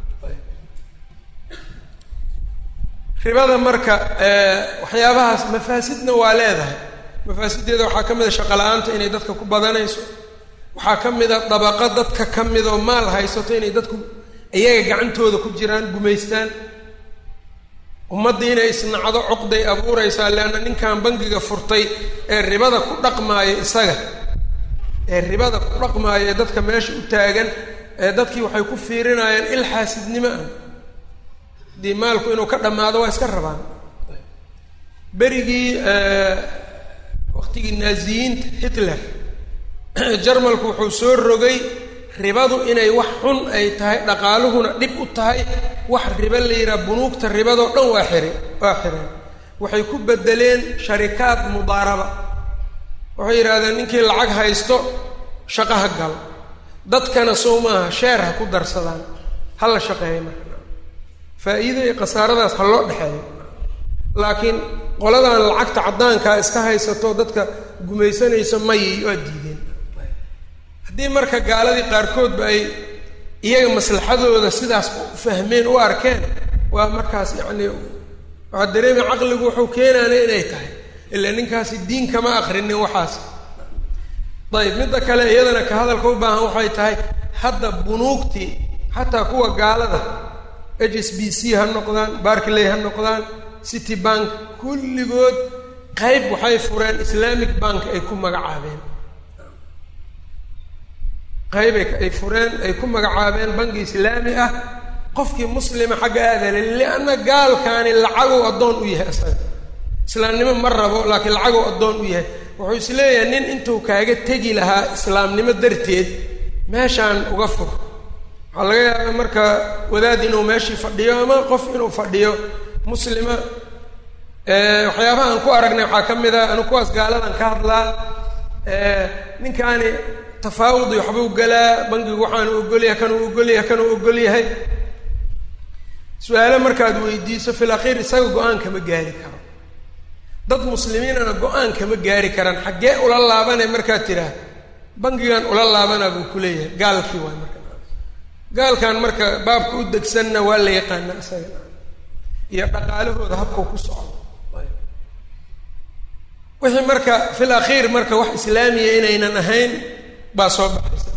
S1: ribada marka waxyaabahaas mafaasidna waa leedahay mafaasiddeeda waxaa ka mid a shaqo la-aanta inay dadka ku badanayso waxaa ka mid a dabaqo dadka ka mid oo maal haysato inay dadku iyaga gacantooda ku jiraan gumaystaan ummaddii inay isnacdo cuqday abuuraysaa leanna ninkan bangiga furtay ee ribada ku dhaqmaaya isaga ee ribada ku dhaqmaaya ee dadka meesha u taagan dadkii waxay ku fiirinayaan il xaasidnimo ah haddii maalku inuu ka dhammaado waa iska rabaan berigii waqtigii naaziyiinta hitler jarmalku wuxuu soo rogay ribadu inay wax xun ay tahay dhaqaaluhuna dhib u tahay wax ribo la yidhaha bunuugta ribadoo dhan waa xiri waa xireen waxay ku bedeleen sharikaad mudaaraba waxay yidhahdeen ninkii lacag haysto shaqo ha galo dadkana sow maaha sheer ha ku darsadaan ha la shaqeeya marka faa-iida iyo khasaaradaas ha loo dhexeeyo laakiin qoladan lacagta caddaankaa iska haysato dadka gumaysanayso mayi waa diideen haddii marka gaaladii qaarkoodba ay iyaga maslaxadooda sidaas u fahmeen u arkeen waa markaas yacni waxaa dareemi caqligu wuxuu keenaana inay tahay ilaa ninkaasi diin kama akrinin waxaas ayib midda kale iyadana ka hadalka u baahan waxay tahay hadda bunuugtii xataa kuwa gaalada h s b c ha noqdaan barkley ha noqdaan city bank kulligood qayb waxay fureen islamic bank ay ku magacaabeen qayb ay fureen ay ku magacaabeen banki islaami ah qofkii muslima xagga aadale lianna gaalkaani lacagow addoon u yahay isaga islaamnimo ma rabo laakiin lacagow addoon u yahay wuxuu is leeyahay nin intuu kaaga tegi lahaa islaamnimo darteed meeshaan uga fur waxaa laga yaaba marka wadaad inuu meeshii fadhiyo ama qof inuu fadhiyo muslima waxyaabaha aan ku aragnay waxaa ka mid a anu kuwaas gaaladan ka hadlaa ninkaani tafaawudi waxbuu galaa bangigu waxaanu ogolyahay kanuu ogolyahay kanuu ogol yahay su-aalo markaad weydiiso fil akhiir isaga go-aan kama gaari karo dad muslimiinana go-aan kama gaari karaan xaggee ula laabanay markaad tidhaah bangigan ula laabanaa buu ku leeyahay gaalkii waay marka gaalkan marka baabka u degsanna waa la yaqaana isaga iyo dhaqaalahooda habkau ku socdo wixii marka fil akhiir marka wax islaamiya inaynan ahayn baa soo baxaysa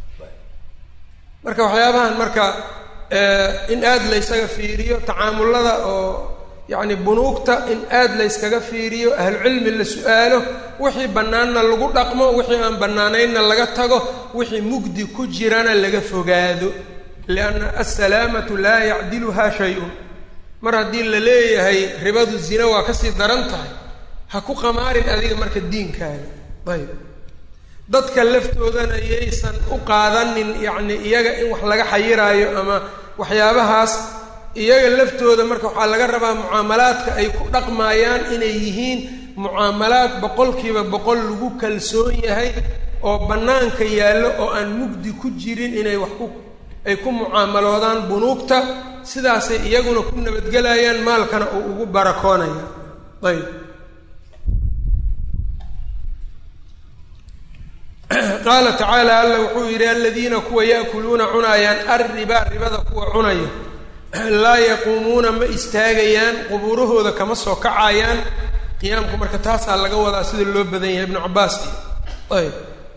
S1: marka waxyaabahan marka in aada laysaga fiiriyo tacaamulada oo yacni bunuugta in aada layskaga fiiriyo ahlucilmi la su-aalo wixii bannaanna lagu dhaqmo wixii aan bannaanaynna laga tago wixii mugdi ku jirana laga fogaado lianna assalaamatu laa yacdiluhaa shay-un mar haddii la leeyahay ribadu zina waa kasii daran tahay ha ku qamaarin adiga marka diinkaaga ayb dadka laftoodana yaysan u qaadanin yacni iyaga in wax laga xayiraayo ama waxyaabahaas iyaga laftooda marka waxaa laga rabaa mucaamalaadka ay ku dhaqmaayaan inay yihiin mucaamalaad boqolkiiba boqol lagu kalsoon yahay oo bannaanka yaallo oo aan mugdi ku jirin inay wax ku ay ku mucaamaloodaan bunuugta sidaasay iyaguna ku nabadgelayaan maalkana uu ugu barakoonaya ayb qaala tacaala alla wuxuu yidhi aladiina kuwa yaakuluuna cunaayaan arriba ribada kuwa cunaya laa yaquumuuna ma istaagayaan qubuurahooda kama soo kacayaan qiyaamku marka taasaa laga wadaa sida loo badan yahay ibnu cabaas ayb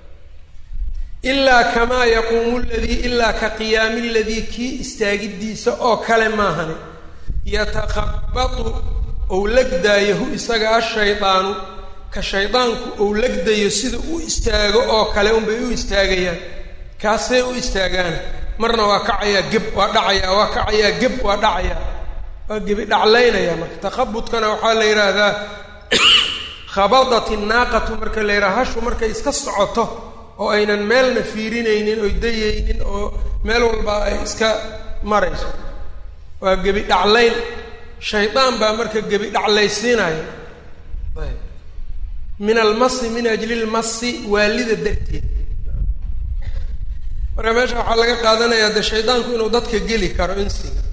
S1: ilaa kamaa yaquumu ladii ilaa ka qiyaami ladii kii istaagidiisa oo kale maahane yatakhabatu ou lagdaayo hu isaga ashaydaanu ka shaydaanku ou lagdayo sida u istaago oo kale unbay u istaagayaan kaasay u istaagaana marna waa kacayaa geb waa dhacayaa waa kacayaa geb waa dhacayaa waa gebi dhaclaynaya marka takhabudkana waxaa la yidhaahdaa khabadat innaaqatu marka la yidhaha hashu markay iska socoto oo aynan meelna fiirinaynin oy dayaynin oo meel walba ay iska marayso waa gebi dhaclayn shaydaan baa marka gebi dhaclaysiinaya ayb min almasi min ajli lmasi waalida darteed marka meesha waxaa laga qaadanayaa de shaydaanku inuu dadka geli karo insiga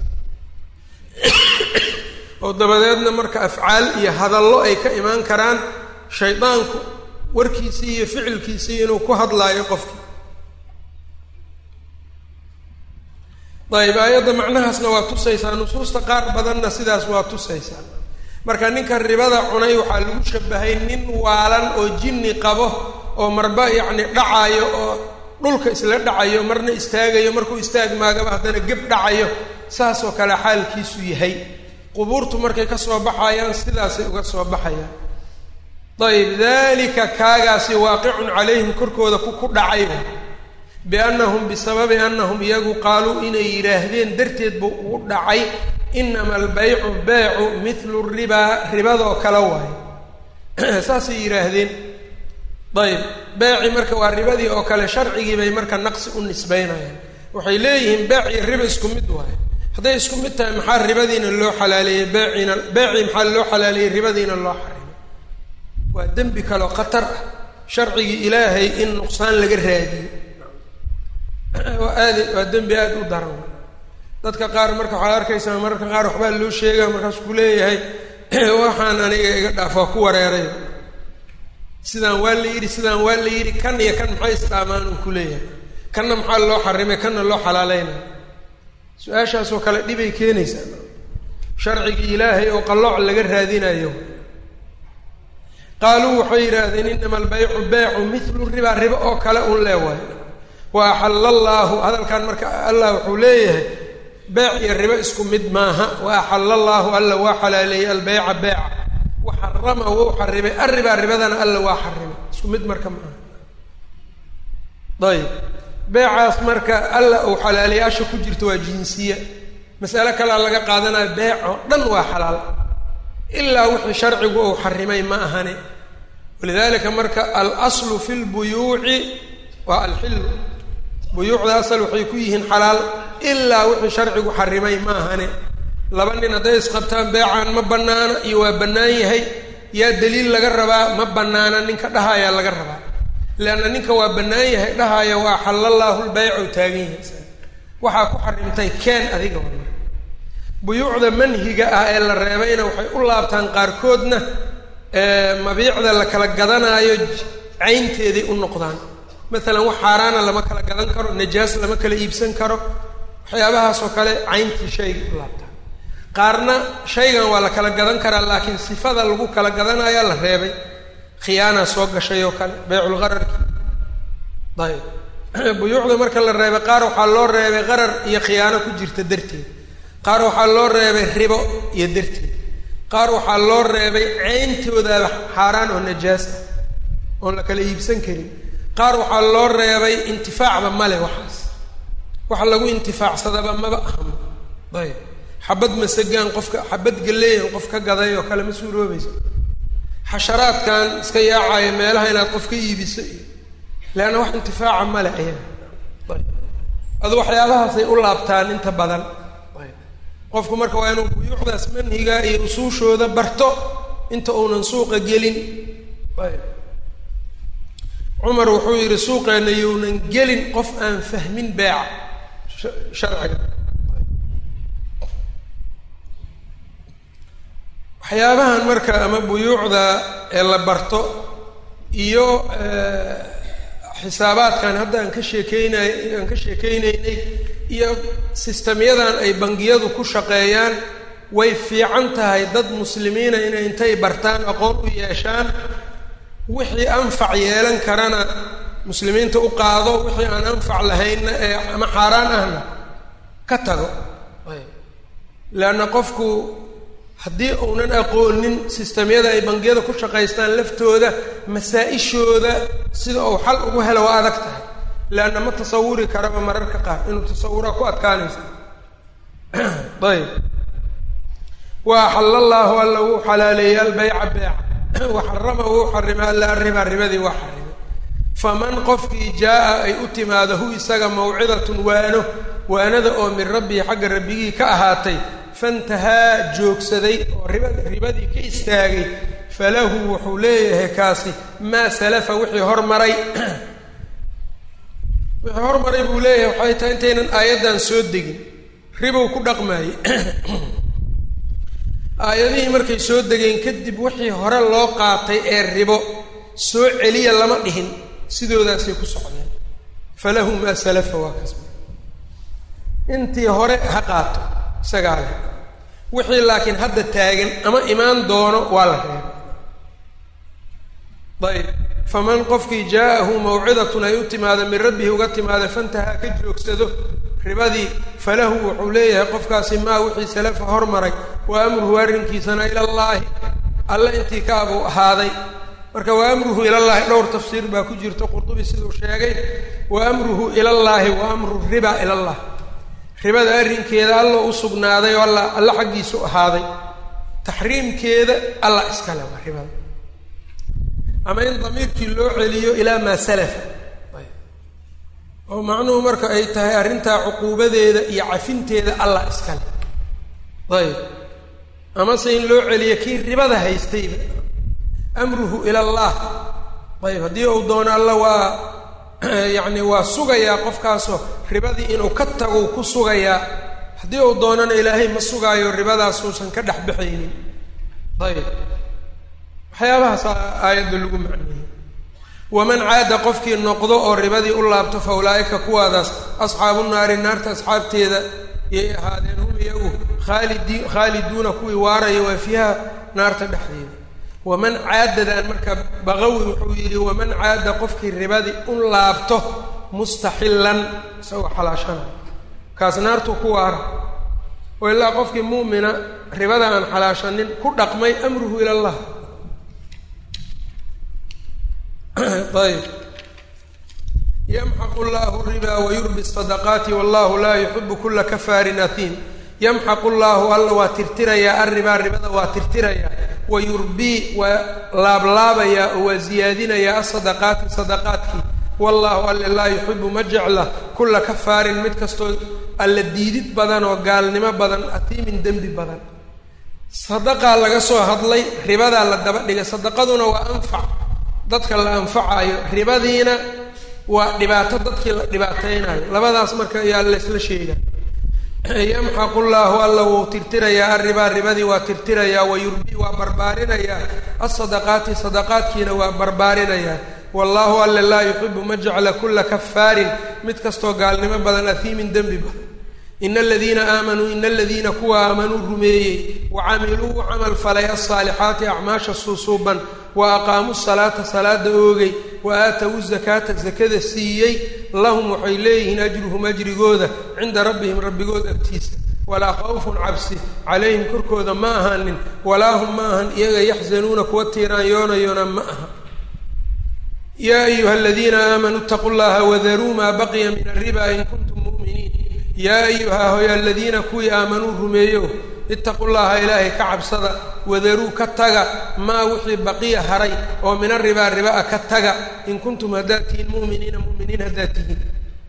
S1: oo dabadeedna marka afcaal iyo hadallo ay ka imaan karaan shaydaanku warkiisii iyo ficilkiisii inuu ku hadlaayo qofki ayb aayadda macnahaasna waa tusaysaa nusuusta qaar badanna sidaas waa tusaysaa marka ninka ribada cunay waxaa lagu shabahay nin waalan oo jinni qabo oo marba yacni dhacayo oo dhulka isla dhacayo marna istaagayo markuu istaag maagaba haddana geb dhacayo saasoo kale xaalkiisu yahay qubuurtu markay ka soo baxayaan sidaasay uga soo baxayaan ayb dalika kaagaasi waaqicun calayhim korkooda ku ku dhacay biannahum bisababi annahum iyagu qaaluu inay yidhaahdeen darteed buu ugu dhacay inama albaycu beecu mithlu ribaa ribadoo kale waayo saasay yidhaahdeen ayb beeci marka waa ribadii oo kale sharcigii bay marka naqsi u nisbaynayaan waxay leeyihiin beec iyo riba isku mid waayo hadday isku mid tahay maxaa ribadiina loo xalaaleeyey beeciina beecii maxaa loo xalaaleeyey ribadiina loo xarimay waa dembi kaleo khatar ah sharcigii ilaahay in nuqsaan laga raadiyo waa aad waa dembi aada u daran dadka qaar marka waxaad arkaysaa mararka qaar waxbaa loo sheegaya markaasuu ku leeyahay waxaan aniga iga dhaaf waa ku wareeray sidaan waa la yidhi sidaan waa la yidhi kan iyo kan maxay isdhaamaan uu ku leeyahay kanna maxaa loo xarimay kanna loo xalaaleynaya su-aashaasoo kale dhibay keenaysaa sharcigii ilaahay oo qallooc laga raadinayo qaaluu waxay yidhaahdeen inama albaycu beecu mithlu riba ribo oo kale un leewaay wa axalla allaahu hadalkan marka allah wuxuu leeyahay beec iyo ribo isku mid maaha wa axalla allaahu alla waa xalaaleeyey albeyca beeca wa xarama wou xarimay arribaa ribadana alla waa xarimay isku mid marka maaha ayb beecaas marka alla uu xalaalayaasha ku jirto waa jinsiya masale kalea laga qaadanaya beec oo dhan waa xalaal ilaa wixii sharcigu uu xarimay ma ahane walidalika marka alaslu fi lbuyuuci waa alxillu buyuucda asal waxay ku yihiin xalaal ilaa wixii sharcigu xarimay ma ahane laba nin hadday isqabtaan beecaan ma bannaana iyo waa bannaan yahay yaa daliil laga rabaa ma bannaana ninka dhahayaa laga rabaa leanna ninka waa bannaan yahay dhahaya waa xallallaahu lbaycu taagan yahay waxaa ku xarimtay keen adiga waa marka buyuucda manhiga ah ee la reebayna waxay u laabtaan qaarkoodna mabiicda la kala gadanaayo caynteeday u noqdaan maalan wax xaaraana lama kala gadan karo najaas lama kala iibsan karo waxyaabahaasoo kale cayntii shayga u laabtaan qaarna shaygan waa la kala gadan karaa laakiin sifada lagu kala gadanayaa la reebay khiyaana soo gashay oo kale beyculgararki ayb buyuucda marka la reebay qaar waxaa loo reebay qarar iyo khiyaano ku jirta darteed qaar waxaa loo reebay ribo iyo darteed qaar waxaa loo reebay ceyntoodaaba xaaraan oo najaas ah oon la kala iibsan karin qaar waxaa loo reebay intifaacba male waxaas waxa lagu intifaacsadaba maba ahmo ayb xabad masagaan qofka xabad galeeyan qof ka gaday oo kale ma suuroobaysa xasharaadkan iska yaacaayo meelaha inaad qof ka iibiso iyo leanna wax intifaaca male ayaga ayb adu waxyaabahaasay u laabtaan inta badan ayb qofku marka waa inuu buyuucdaas manhiga iyo usuushooda barto inta uunan suuqa gelin ayb cumar wuxuu yidhi suuqeenna younan gelin qof aan fahmin beeca sharciga waxyaabahan marka ama buyuucda ee la barto iyo xisaabaadkan hadda aan ka sheekeynay aan ka sheekeyneynay iyo sistemyadan ay bangiyadu ku shaqeeyaan way fiican tahay dad muslimiina inay intay bartaan aqoon u yeeshaan wixii anfac yeelan karana muslimiinta u qaado wixii aan anfac lahaynna ee ama xaaraan ahna ka tago leanna qofku haddii uunan aqoonin sistemyada ay bangiyada ku shaqaystaan laftooda masaa-ishooda sida uu xal ugu helo waa adag tahay leanna ma tasawuri karaba mararka qaar inuu tasawuraa ku adkaanaysa ayb wa axalla allaahu alla wuu xalaaleeyey albeyca beeca wa xarama wuu xarimay alla arriba ribadii waa xarimay faman qofkii jaa-a ay u timaado hu isaga mawcidatun waano waanada oo min rabbii xagga rabbigii ka ahaatay fantahaa joogsaday oo riba ribadii ka istaagay falahu wuxuu leeyahay kaasi maa salafa wixii hormaray wixii hormaray buu leeyahay waxay tahay intaynan aayaddan soo degin ribow ku dhaqmaayey aayadihii markay soo degeen kadib wixii hore loo qaatay ee ribo soo celiya lama dhihin sidoodaasay ku socdeen falahu maa salafa waa kaas intii hore ha qaato isagaa leh wixii laakiin hadda taagan ama imaan doono waa la reebay ayb faman qofkii jaa-ahu mawcidatun ay u timaado min rabbihi uga timaada fantahaa ka joogsado ribadii falahu wuxuu leeyahay qofkaasi maa wixii salafa hormaray wa amruhu arrinkiisana ilallaahi alle intii kaabuu ahaaday marka wa amruhu ilallaahi dhowr tafsiir baa ku jirta qurdubi siduu sheegay wa amruhu ilallaahi wa amru riba ilallah ribada arrinkeeda alla u sugnaaday oo alla alla xaggiisu ahaaday taxriimkeeda alla iskale waa ribada ama in damiirkii loo celiyo ilaa maa salafa oo macnuhu marka ay tahay arrintaa cuquubadeeda iyo cafinteeda allah iskale ayb amase in loo celiyo kii ribada haystayba amruhu ila allah ayb haddii uu doono alla waa yacni waa sugayaa qofkaasoo ribadii inuu ka tago ku sugayaa haddii uu doonana ilaahay ma sugaayo ribadaas uusan ka dhex baxaynin ayb waxyaabahaas aayadda lagu macneeyey waman caada qofkii noqdo oo ribadii u laabto fa ulaa'ika kuwaadaas asxaabu naari naarta asxaabteeda yay ahaadeen hum iyagu khaalidi khaaliduuna kuwii waaraya waa fiiha naarta dhexdeeda waman caadadan marka baqawi wuxuu yidhi waman caada qofkii ribadii u laabto mustaxillan isagoo xalaashanay kaas naartu ku waara oo ilaa qofkii mu'mina ribada aan xalaashanin ku dhaqmay amruhu ila allah ayb yamxaqu llahu riba wayurbi sadaqaati wallahu laa yuxibu kula kafaarin ahiim yamxaqu llahu alla waa tirtirayaa arribaa ribada waa tirtirayaa wa yurbii waa laablaabayaa oo waa ziyaadinayaa asadaqaati sadaqaadkii wallahu alle laa yuxibu ma jecla kula kafaarin mid kastoo alla diidid badan oo gaalnimo badan ahiimin dembi badan sadaqaa laga soo hadlay ribadaa la daba dhigay sadaqaduna waa anfac dadka la anfacayo ribadiina waa dhibaato dadkii la dhibaateynayo labadaas marka ayaa laysla sheega yamxaqu llaahu alla wuu tirtirayaa arribaa ribadii waa tirtirayaa wa yurbii waa barbaarinayaa asadaqaati sadaqaadkiina waa barbaarinayaa wallaahu alle laa yuxibu ma jecla kula kafaarin mid kastoo gaalnimo badan ahiimin dembi badan ina aladiina aamanuu ina aladiina kuwa aamanuu rumeeyey wa camiluu camal falay alsaalixaati acmaasha suusuuban wa aqaamuu salaata salaada oogay wa aatawu zakaata zakada siiyey lahum waxay leeyihiin ajruhum ajrigooda cinda rabbihim rabbigood agtiisa walaa khawfun cabsi calayhim korkooda ma ahaanin walaa hum ma ahan iyaga yaxzanuuna kuwa tiiraanyoonayona ma aha yaa ayuha aladiina aamanuu itaquu llaha wadaruu maa baqiya min alriba in kuntum mu'miniin yaa ayuha hoy aladiina kuwii aamanuu rumeeyo itaqu llaha ilaahay ka cabsada wadaruu ka taga maa wixii baqiya haray oo min aribaa ribaa ka taga in kuntum haddaad tihiin mu'miniina mu'miniin haddaad tihiin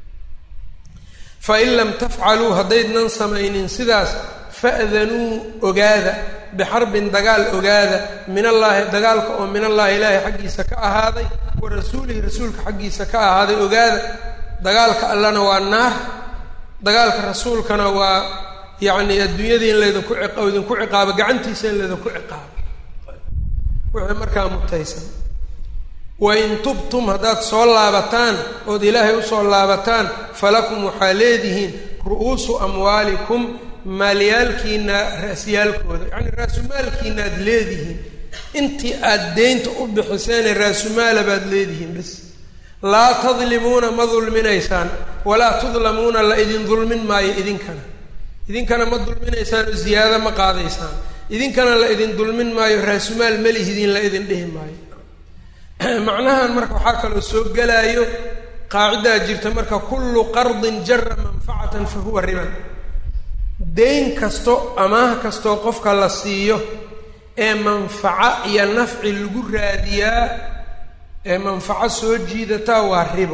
S1: fain lam tafcaluu haddaydnan samaynin sidaas fa'danuu ogaada bixarbin dagaal ogaada min allaahi dagaalka oo min allaahi ilaahay xaggiisa ka ahaaday wa rasuulihi rasuulka xaggiisa ka ahaaday ogaada dagaalka allana waa naar dagaalka rasuulkana waa yacni adduunyadii in laydinku ciqa idinku ciqaabo gacantiisa in laydinku ciqaabo wixii markaa mutaysan wain tubtum haddaad soo laabataan ood ilaahay usoo laabataan falakum waxaa leedihiin ru'uusu amwaalikum maalyaalkiina ra'siyaalkooda yacni raasumaalkiina aad leedihiin intii aad deynta u bixiseene raasumaala baad leedihiin bis laa tadlimuuna ma dulminaysaan walaa tudlamuuna la idin dulmin maayo idinkana idinkana ma dulminaysaan oo ziyaado ma qaadaysaan idinkana la idin dulmin maayo raasumaal melihidiin la idin dhihi maayo macnahan marka waxaa kaloo soo gelaayo qaacidaa jirta marka kullu qardin jara manfacatan fa huwa riban deyn kasto amaah kastoo qofka la siiyo ee manfaco iyo nafci lagu raadiyaa ee manfaco soo jiidataa waa ribo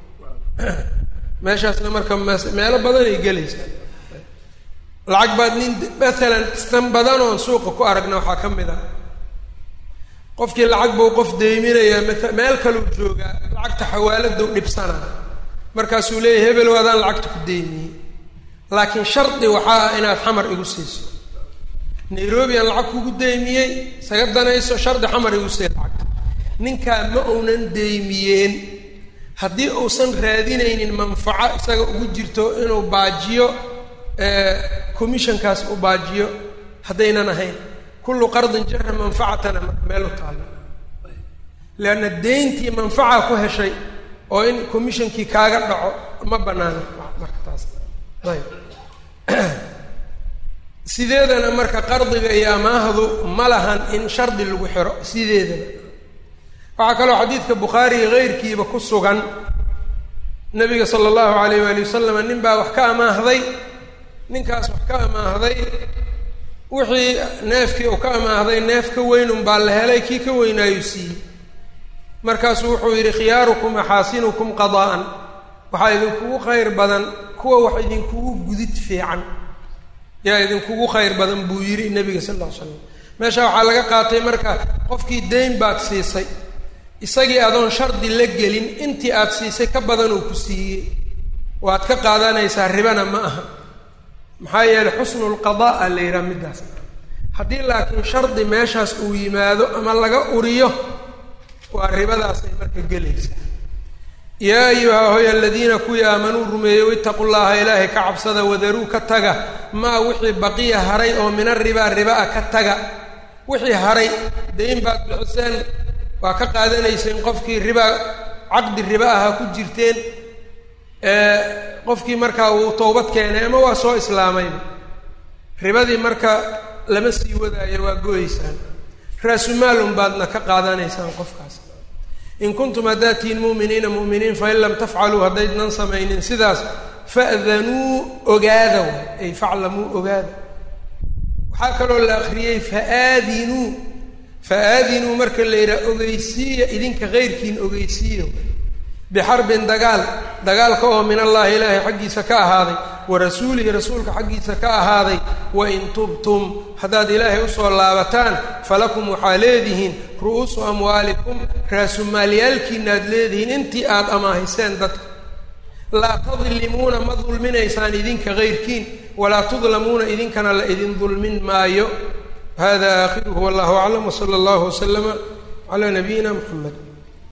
S1: meeshaasna marka meelo badanay gelaysaa lacag baad nin maalan tan badan oon suuqa ku aragna waxaa ka mid a qofkii lacag buu qof deyminayaa maa meel kaleu joogaa lacagta xawaaladau dhibsanaa markaasuu leeyahy hebelow adaan lacagta ku deymiyey laakiin shardi waxaa ah inaad xamar igu siiso nairobi aan lacag kugu deymiyey isaga danayso shardi xamar igu sii lacagta ninkaa ma uunan deymiyeen haddii uusan raadinaynin manfaco isaga ugu jirto inuu baajiyo commissionkaas u baajiyo haddaynan ahayn kullu qardin jara manfacatana marka meel u taalla leanna deyntii manfaca ku heshay oo in commissionkii kaaga dhaco ma banaana marka taas ayb sideedana marka qardiga iyo amaahdu ma lahan in shardi lagu xiro sideedana waxaa kaloo xadiidka bukhaariga keyrkiiba ku sugan nabiga sala allahu alayh waali wasalam nin baa wax ka amaahday ninkaas wax ka amaahday wixii neefkii uu ka amaahday neef ka weynun baa la helay kii ka weynaayuu siiyey markaasuu wuxuu yidhi khiyaarukum axaasinukum qadaa'an waxaa idinkugu khayr badan kuwa wax idinkugu gudid fiican yaa idinkugu khayr badan buu yidhi nebiga sal alla ly slam meesha waxaa laga qaatay marka qofkii dayn baad siisay isagii adoon shardi la gelin intii aad siisay ka badan uu ku siiyey waad ka qaadanaysaa ribana ma aha maxaa yeeley xusnu lqadaa a la yidhaha middaas haddii laakiin shardi meeshaas uu yimaado ama laga uriyo waa ribadaasay marka gelaysaa yaa ayuha hoy aladiina kuwii aamanuu rumeeyey itaqu llaha ilaahay ka cabsada wadaruu ka taga maa wixii baqiya haray oo mina ribaa riba-a ka taga wixii haray dayn baad bixiseen waa ka qaadanayseen qofkii ribaa caqdi riba aha ku jirteen qofkii markaa uu towbad keenay ama waa soo islaamayba ribadii marka lama sii wadaayo waa go-eysaan raasumaalun baadna ka qaadanaysaan qofkaas in kuntum haddaad tihiin mu'miniina mu'miniin fain lam tafcaluu haddaydnan samaynin sidaas fa'danuu ogaada way ay faclamuu ogaada waxaa kaloo la akriyey faaadinuu fa-aadinuu marka la yidhaha ogeysiiya idinka keyrkiin ogeysiiya bixarbin dagaal dagaalka oo min allaahi ilaahay xaggiisa ka ahaaday wa rasuulihi rasuulka xaggiisa ka ahaaday wain tubtum haddaad ilaahay usoo laabataan falakum waxaa leedihiin ru'uusu amwaalikum raasumaalyaalkiina aad leedihiin intii aad amaahiseen dadka laa tadlimuuna ma dulminaysaan idinka keyrkiin walaa tudlamuuna idinkana la idin dulmin maayo hada aakhiruhu wallahu aclam wsala allahu waslama calaa nabiyina muxamed